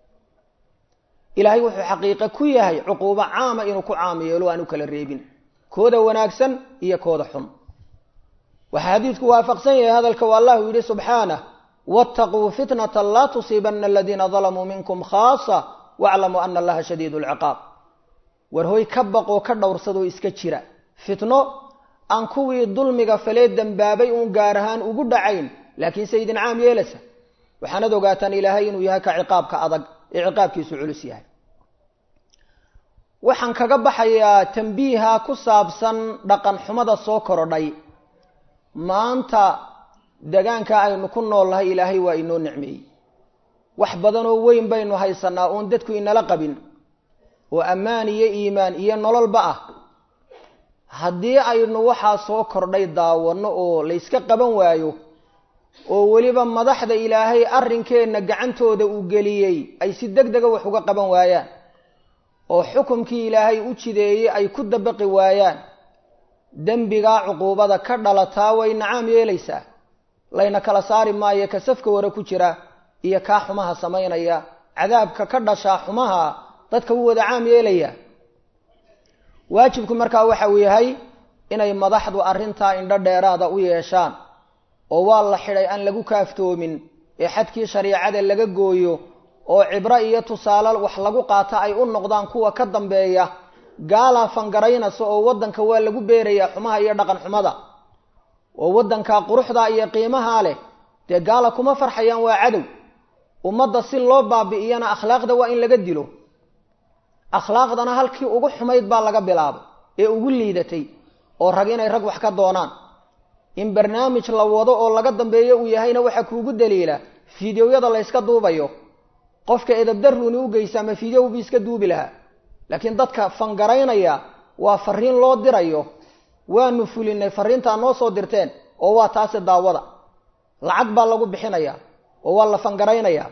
ilaahay wuxuu xaqiiqe ku yahay cuquubo caama inuu ku caam yeelo aan u kala reebin kooda wanaagsan iyo kooda xun waxaa xadiidku waafaqsan yahay hadalka waa allahu yidhi subxaanah waataquu fitnata laa tusiibana aladiina dalamuu minkum khaasa waaclamuu ana allaha shadiidu lciqaab war hoy ka baqoo ka dhowrsadoo iska jira fitno aan kuwii dulmiga falee dembaabay uun gaar ahaan ugu dhacayn laakiinse idin caam yeelaysa waxaanad ogaataan ilaahay inuu yahay ka ciqaabka adag ee ciqaabkiisu culus yahay waxaan kaga baxayaa tambiiha ku saabsan dhaqan xumada soo korodhay maanta degaanka aynu ku nool nahay ilaahay waa inoo nicmeeyey wax badanoo weyn baynu haysanaa oon dadku inala qabin oo ammaan iyo iimaan iyo nololba ah haddii aynu waxaa soo kordhay daawanno oo layska qaban waayo oo weliba madaxda ilaahay arrinkeenna gacantooda uu geliyey ay si deg dega wax uga qaban waayaan oo xukumkii ilaahay u jideeyey ay ku dabaqi waayaan dembigaa cuquubada ka dhalataa way nacaam yeelaysaa layna kala saari maayo ka safka ware ku jira iyo kaa xumaha samaynaya cadaabka ka dhashaa xumaha dadka wuu wada caam yeelaya waajibku markaa waxa uu yahay inay madaxdu arrintaa indho dheeraada u yeeshaan oo waa la xidhay aan lagu kaaftoomin ee xadkii shariicada laga gooyo oo cibro iyo tusaale wax lagu qaata ay u noqdaan kuwa ka dambeeya gaalaa fangaraynaysa oo waddanka waa lagu beerayaa xumaha iyo dhaqan xumada oo waddanka quruxda iyo qiimaha leh dee gaala kuma farxayaan waa cadow ummadda si loo baabi'iyana akhlaaqda waa in laga dilo akhlaaqdana halkii ugu xumayd baa laga bilaabay ee ugu liidatay oo rag inay rag wax ka doonaan in barnaamij la wado oo laga dambeeyo uu yahayna waxaa kuugu daliila fideoyada la yska duubayo qofka edabdaruuni u geysa ama fideow bi iska duubi lahaa laakiin dadka fangaraynaya waa fariin loo dirayo waanu fulinay fariintaa noo soo dirteen oo waa taasi daawada lacag baa lagu bixinaya oo waa la fangaraynaya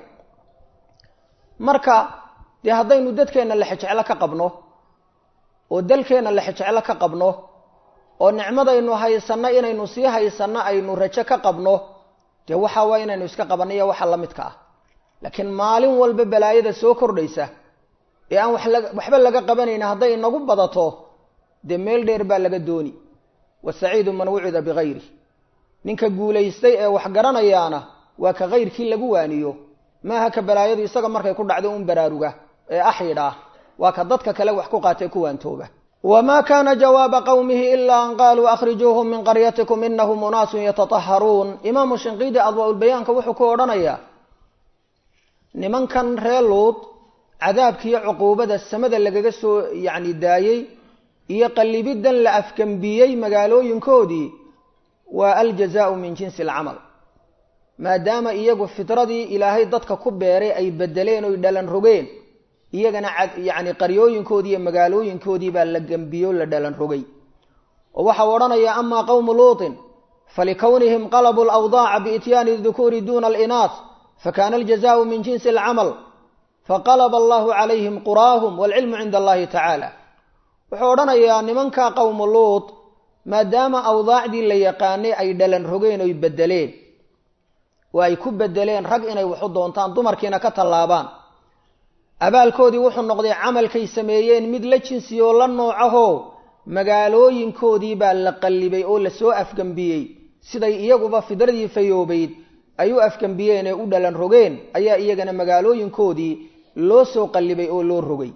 marka dee haddaynu dadkeenna lexejeclo ka qabno oo dalkeenna lexejeclo ka qabno oo nicmadaynu haysanno inaynu sii haysanno aynu rajo ka qabno dee waxa waa inaynu iska qabanno iyo waxa la midka ah laakiin maalin walba balaayada soo kordhaysa ee aan waxba laga qabanayna hadday inagu badato dee meel dheer baa laga dooni wasaciidu man wucida bikayri ninka guulaystay ee wax garanayaana waa ka kayrkii lagu waaniyo maaha ka balaayadu isaga markay ku dhacdo un baraaruga ee axyidh ah waa ka dadka kale wax ku qaatee ku waantooba wma kana jawaaba qowmihi ila an qaluu akhrijuuhum min qaryatikum inahum unaasun yatataharuun imaamu shinqiidi adwaa-ulbayaanka wuxuu ku odhanayaa nimankan ree luud cadaabkiiyo cuquubada samada lagaga soo yacni daayey iyo qallibiddan la afgambiyey magaalooyinkoodii waa aljazaau min jinsi alcamal maadaama iyagu fitradii ilaahay dadka ku beeray ay bedeleen oy dhalan rogeen iyagana yacni qaryooyinkoodii iyo magaalooyinkoodii baa la gembiyo la dhalan rogay oo waxau odhanayaa amaa qowmu luutin falikownihim qalabuu lawdaaca biityaani dukuuri duna alinaas fakana aljazaau min jinsi alcamal faqalaba allahu calayhim quraahum waalcilmu cinda allahi tacaala wuxuu odhanayaa nimanka qowmu luut maadaama awdaacdii la yaqaanay ay dhalan rogeen oy bedeleen oo ay ku bedeleen rag inay waxu doontaan dumarkiina ka tallaabaan abaalkoodii wuxuu noqday camalkay sameeyeen mid la jinsiyoo la noocaho magaalooyinkoodii baa la qallibay oo lasoo afgambiyey siday iyaguba fidradii fayoobayd ay u afgambiyeen ee u dhalan rogeen ayaa iyagana magaalooyinkoodii loo soo qallibay oo loo rogay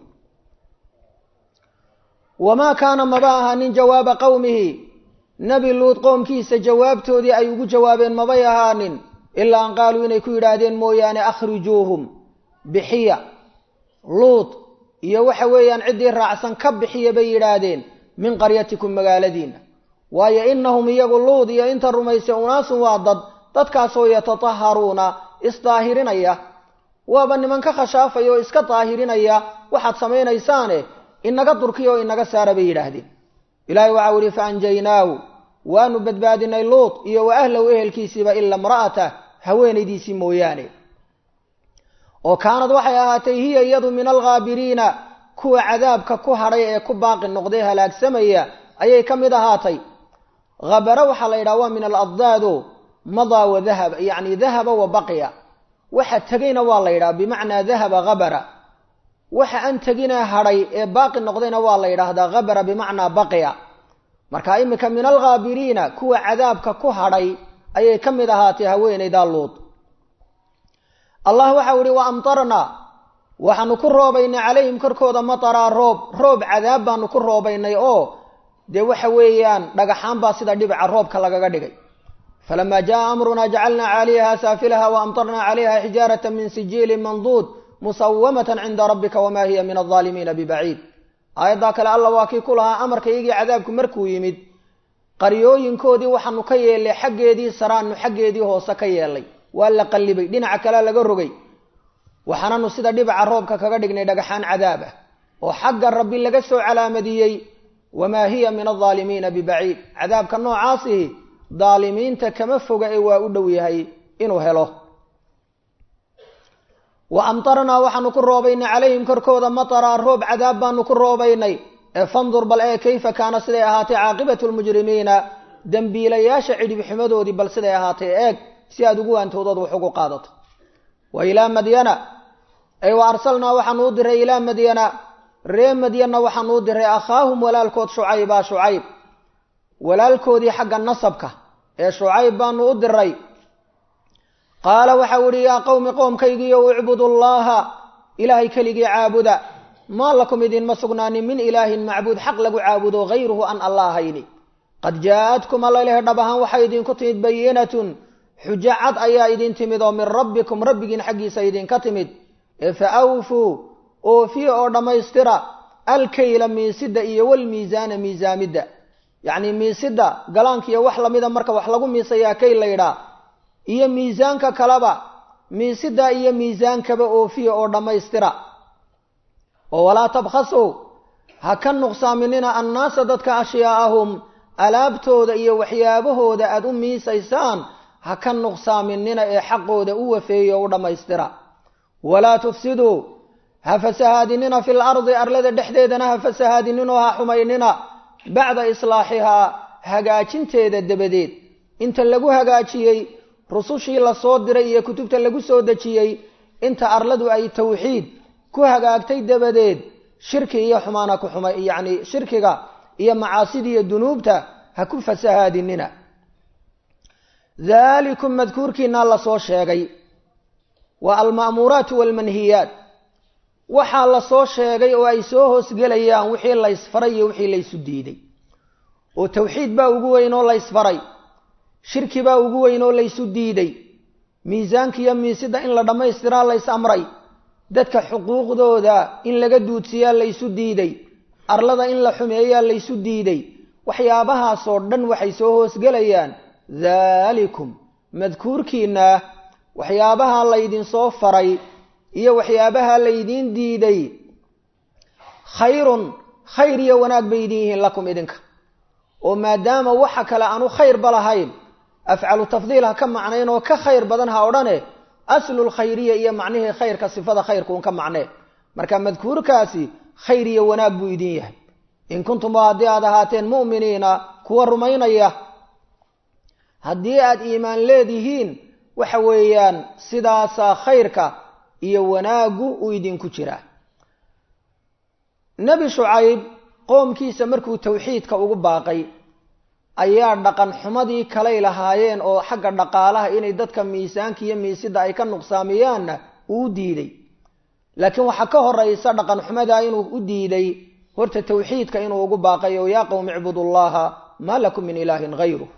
wamaa kaana maba ahaanin jawaaba qowmihi nebi luud qoomkiisa jawaabtoodii ay ugu jawaabeen mabay ahaanin ilaa an qaaluu inay ku yidhaahdeen mooyaane akhrijuuhum bixiya luud iyo waxa weeyaan ciddii raacsan ka bixiya bay yidhaahdeen min qaryatikum magaaladiina waayo inahum iyagu luud iyo inta rumaysay unaasun waa dad dadkaasoo yatataharuuna isdaahirinaya waaba niman ka khashaafaya oo iska daahirinaya waxaad samaynaysaane inaga durkiya oo inaga saara bay yidhaahdeen ilaahay waxau ihi faanjaynaahu waanu badbaadinay luud iyo wa ahlahu ehelkiisiiba ila imra'atah haweenaydiisii mooyaane oo kaanad waxay ahaatay hiya iyadu min alghaabiriina kuwa cadaabka ku hadhay ee ku baaqi noqday halaagsamaya ayay ka mid ahaatay habara waxaa la yidhaha waa min aladdaado madaa wa dahaba yacni dahaba wa baqiya waxa tegayna waa la yidhaha bimacnaa dahaba habara waxa aan tegina hadhay ee baaqi noqdayna waa la yidhaahdaa habara bimacnaa baqiya marka iminka min alghaabiriina kuwa cadaabka ku hadhay ayay ka mid ahaatay haweenaydaa luud allah waxau ihi wa amtarnaa waxaanu ku roobaynay calayhim korkooda mataraa roob roob cadaab baanu ku roobaynay oo dee waxa weeyaan dhagaxaan baa sida dhibica roobka lagaga dhigay falamaa jaa amrunaa jacalnaa caaliyaha saafilaha wa amtarnaa calayha xijaarata min sijiilin manduud musawamatan cinda rabbika wamaa hiya min aldaalimiina bibaciid aayaddaa kale alla waa kii ku lahaa amarka iyagii cadaabku markuu yimid qaryooyinkoodii waxaanu ka yeelnay xaggeedii saraanu xaggeedii hoose ka yeelnay waa la qallibay dhinaca kale laga rogay waxaananu sida dhibaca roobka kaga dhignay dhagaxaan cadaab ah oo xagga rabbi laga soo calaamadiyey wamaa hiya min aldaalimiina bibaciid cadaabka noocaasihi daalimiinta kama foga ee waa u dhow yahay inuu helo wa amtarnaa waxaanu ku roobaynay calayhim korkooda mataraa roob cadaab baanu ku roobaynay ee fandur bal ee kayfa kaana siday ahaatay caaqibatu lmujrimiina dembiilayaasha cidhibxumadoodii bal siday ahaatay eeg si aad ugu waantoodood wax ugu qaadato wa ilaa madyana ay wa arsalnaa waxaanu u diray ilaa madyana ree madyanna waxaanu u diray akhaahum walaalkood shucayba shucayb walaalkoodii xagga nasabka ee shucayb baanu u diray qaala waxau ihi yaa qowmi qoomkaygiiyo ucbudu llaha ilaahay keligii caabuda maa lakum idinma sugnaanin min ilaahin macbuud xaq lagu caabudo hayruhu an alla ahayni qad jaa-adkum allalehe dhab ahaan waxay idinku timid bayinatun xujo cad ayaa idin timid oo min rabbikum rabbigiin xaggiisa idinka timid ee fa awfuu oofiya oo dhammaystira alkayla miisida iyo walmiisaana miisaamidda yacni miisida galaankiiyo wax lamida marka wax lagu miisayaa kayl laydhaa iyo miisaanka kaleba miisida iyo miisaankaba oofiya oo dhammaystira oo walaa tabkhasuu ha ka nuqsaaminina annaasa dadka ashyaa'ahum alaabtooda iyo waxyaabahooda aada u miisaysaan ha ka nuqsaaminina ee xaqooda u wafeeya o u dhammaystira walaa tufsiduu ha fasahaadinina fil ardi arlada dhexdeedana ha fasahaadininoo ha xumaynina bacda islaaxihaa hagaajinteeda dabadeed inta lagu hagaajiyey rusushii la soo diray iyo kutubta lagu soo dejiyey inta arladu ay tawxiid ku hagaagtay dabadeed shirki iyo xumaana ku xuma yacni shirkiga iyo macaasida iyo dunuubta ha ku fasahaadinina dalikum madkuurkiinaa lasoo sheegay waa alma'muuraatu waalmanhiyaat waxaa lasoo sheegay oo ay soo hoosgelayaan wixii laysfaray iyo wixii laysu diiday oo tawxiid baa ugu weyn oo laysfaray shirki baa ugu weyn oo laysu diiday miisaanka iyo miisida in la dhammaystiraa lays amray dadka xuquuqdooda in laga duudsiyaa laysu diiday arlada in la xumeeyaa laysu diiday waxyaabahaasoo dhan waxay soo hoosgelayaan daalikum madkuurkiina waxyaabaha laydinsoo faray iyo waxyaabaha laydiin diiday khayrun khayr iyo wanaag bay idin yihiin lakum idinka oo maadaama waxa kale aanu khayrba lahayn afcalu tafdiil ha ka macnayn oo ka khayr badan ha odhane aslulkhayriya iyo macnihii khayrka sifada khayrkuun ka macnee marka madkuurkaasi khayr iyo wanaag buu idin yahay in kuntum haddii aad ahaateen mu'miniina kuwa rumaynaya haddii aad iimaan leedihiin waxa weeyaan sidaasaa khayrka iyo wanaaggu uu idinku jiraa nebi shucayb qoomkiisa markuu tawxiidka ugu baaqay ayaa dhaqan xumadii kalay lahaayeen oo xagga dhaqaalaha inay dadka miisaanka iyo miisida ay ka nuqsaamiyaanna uu diiday laakiin waxaa ka horaysa dhaqan xumadaa inuu u diiday horta tawxiidka inuu ugu baaqay oo yaa qowmi icbudu llaha maa lakum min ilaahin hayruh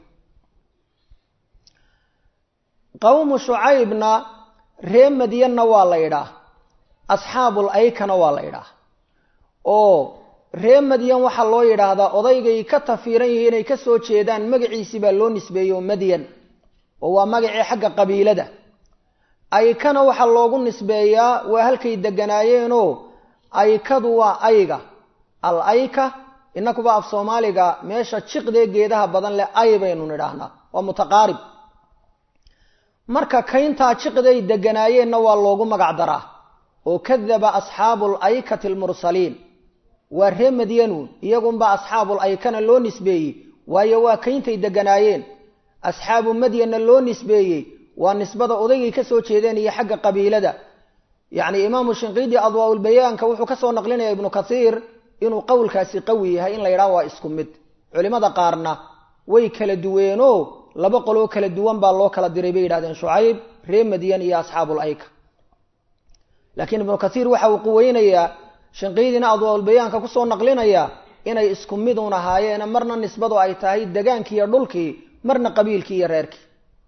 qowmu shucaybna ree madyanna waa la yidhaah asxaabul aykana waa la yidhaah oo ree madyan waxaa loo yidhaahdaa odaygay ka tafiiran yihiin inay ka soo jeedaan magaciisii baa loo nisbeeyo madyan oo waa magacii xagga qabiilada aykana waxaa loogu nisbeeyaa waa halkay deganaayeenoo aykadu waa ayga al ayka inakuba af soomaaliga meesha jiqdee geedaha badan leh ay baynu nidhaahnaa waa mutaqaarib marka kayntaa jiqday deganaayeenna waa loogu magac daraa oo kadaba asxaabul aykati almursaliin waa ree madyanuun iyagunbaa asxaabul aykana loo nisbeeyey waayo waa kayntay deganaayeen asxaabu madyanna loo nisbeeyey waa nisbada odaygay ka soo jeedeen iyo xagga qabiilada yacni imaamu shinqiidi adwaaulbayaanka wuxuu ka soo naqlinaya ibnu kathiir inuu qowlkaasi qawi yahay in la yidhaha waa isku mid culimmada qaarna way kala duweenoo laba qoloo kala duwan baa loo kala diray bay yidhahdeen shucayb ree madyan iyo asxaabul ayka laakiin ibnu kathiir waxa uu quweynayaa shinqiidina adwaaulbayaanka kusoo naqlinaya inay isku midun ahaayeen marna nisbadu ay tahay degaankii iyo dhulkii marna qabiilkii iyo reerkii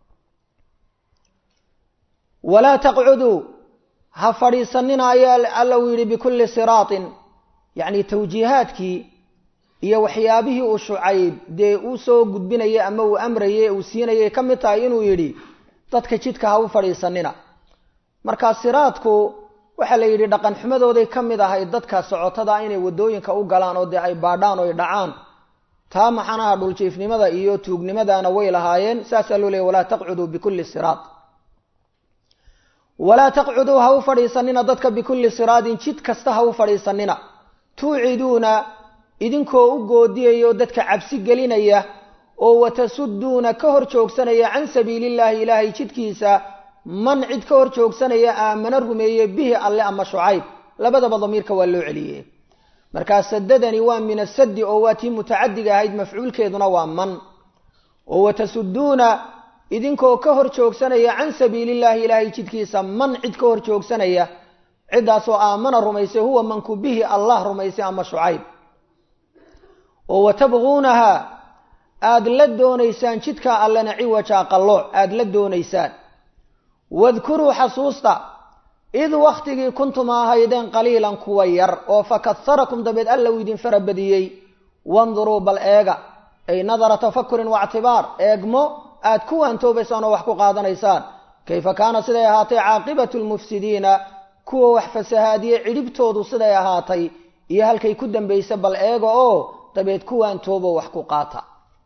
walaa taqcuduu ha fadhiisanina ayaa alla uu yidhi bikulli siraatin yacni tawjiihaadkii iyo waxyaabihii uu shucayb dee uu soo gudbinayay ama uu amrayay uu siinayay ka mid tahay inuu yidhi dadka jidka ha u fadhiisanina markaa siraadku waxaa la yidhi dhaqan xumadooday ka mid ahay dadka socotada inay waddooyinka u galaan oo dee ay baadhaan oo ay dhacaan taa maxanaha dhuljiifnimada iyo tuugnimadaana way lahaayeen saasaa loo leeyay walaa taqcuduu bikulli siraad walaa taqcuduu ha u fadhiisanina dadka bikulli siraadin jid kasta ha u fadhiisanina tuuciduuna idinkoo u goodiyayo dadka cabsi gelinaya oo watasuduuna ka hor joogsanaya can sabiilillaahi ilaahay jidkiisa man cid ka hor joogsanaya aamana rumeeye bihi alle ama shucayb labadaba damiirka waa loo celiyey markaa sadadani waa min asaddi oo waa tii mutacadiga ahayd mafcuulkeeduna waa man oo watasuduuna idinkoo ka hor joogsanaya can sabiilillaahi ilaahay jidkiisa man cid ka hor joogsanaya ciddaasoo aamana rumaysay huwa manku bihi allah rumaysay ama shucayb oo watabquunaha aada la doonaysaan jidkaa allena ciwaja qallooc aada la doonaysaan wadkuruu xasuusta id wakhtigii kuntum ahaydeen qaliilan kuwa yar oo fakaharakum dabeed alla uu idin farabadiyey wanduruu bal eega ay nadara tafakurin waictibaar eegmo aad ku waantoobaysaan oo wax ku qaadanaysaan kayfa kaana siday ahaatay caaqibatu lmufsidiina kuwa wax fasahaadiye cidhibtoodu siday ahaatay iyo halkay ku dambaysa bal eega oo dabeed ku waantoobo wax ku qaata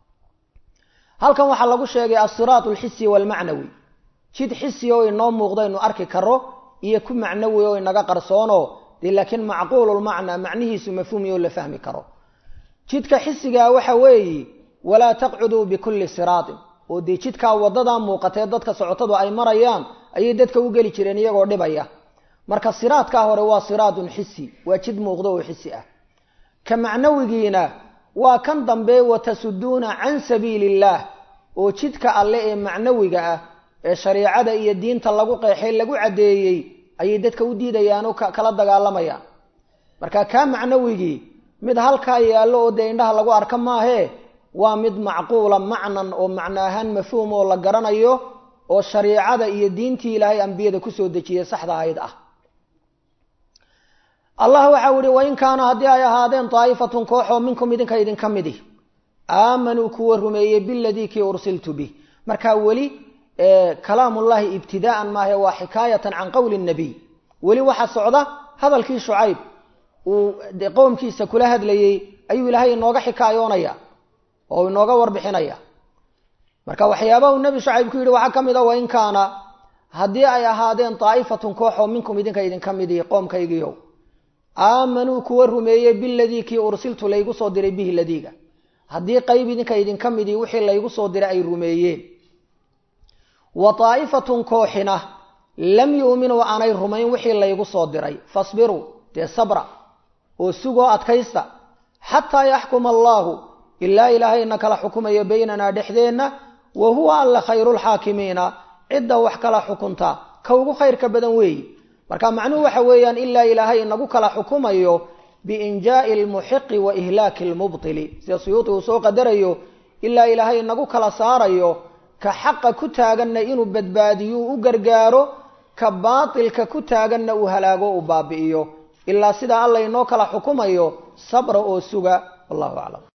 halkan waxaa lagu sheegay asiraat alxisi waalmacnawi jid xisi oo inoo muuqdaynu arki karo iyo ku macnawi oo inaga qarsoono dee laakiin macquululmacnaa macnihiisu mafhuumi oo la fahmi karo jidka xisigaa waxa weeyi walaa taqcuduu bikulli siraatin oo dee jidkaa waddadaa muuqatee dadka socotadu ay marayaan ayay dadka u geli jireen iyagoo dhibaya marka siraadkaa hore waa siraadun xisi waa jid muuqdo oo xisi ah ka macnawigiina waa kan dambe watasuduuna can sabiili illaah oo jidka alle ee macnawiga ah ee shariicada iyo diinta lagu qeexay lagu caddeeyey ayay dadka u diidayaan oo kala dagaalamayaan marka kaa macnawigii mid halkaa yaallo oo dee indhaha lagu arka maahee waa mid macquula macnan oo macno ahaan mafhuum oo la garanayo oo shariicada iyo diintii ilaahay ambiyada kusoo dejiyey saxda ahayd ah allah waxau ihi wain kaana haddii ay ahaadeen daa'ifatun kooxoo minkum idinka idinka midi aamanuu kuwa rumeeyey biladii kii ursiltu bih markaa weli kalaamullahi ibtidaa'an maahe waa xikaayatan can qowli nabiy weli waxa socda hadalkii shucayb uu qowmkiisa kula hadlayey ayuu ilaahay inooga xikaayoonaya oo inooga warbixinaya marka waxyaabaha uu nebi shucayb ku yidhi waxaa ka mid a wain kaana haddii ay ahaadeen daa'ifatun kooxoo minkum idinka idinka midii qoomkaygiiow aamanuu kuwa rumeeyey biladii kii ursiltu laygu soo diray bihi ladiiga haddii qayb idinka idinka midii wixii laygu soo diray ay rumeeyeen wa daa'ifatun kooxina lam yu'minuu aanay rumayn wixii laygu soo diray fasbiruu dee sabra oo sugoo adkaysta xataa yaxkuma allaahu ilaa ilaahayna kala xukumayo baynanaa dhexdeenna wa huwa alla khayrulxaakimiina cidda wax kala xukunta ka ugu khayrka badan weeyi marka macnuhu waxa weeyaan ilaa ilaahay inagu kala xukumayo biinjaa'i almuxiqi wa ihlaaki almubtili sida suyuuti uu soo qadarayo ilaa ilaahay inagu kala saarayo ka xaqa ku taaganna inuu badbaadiyo u gargaaro ka baatilka ku taaganna uu halaago uu baabi'iyo ilaa sidaa alla inoo kala xukumayo sabra oo suga wallahu aclam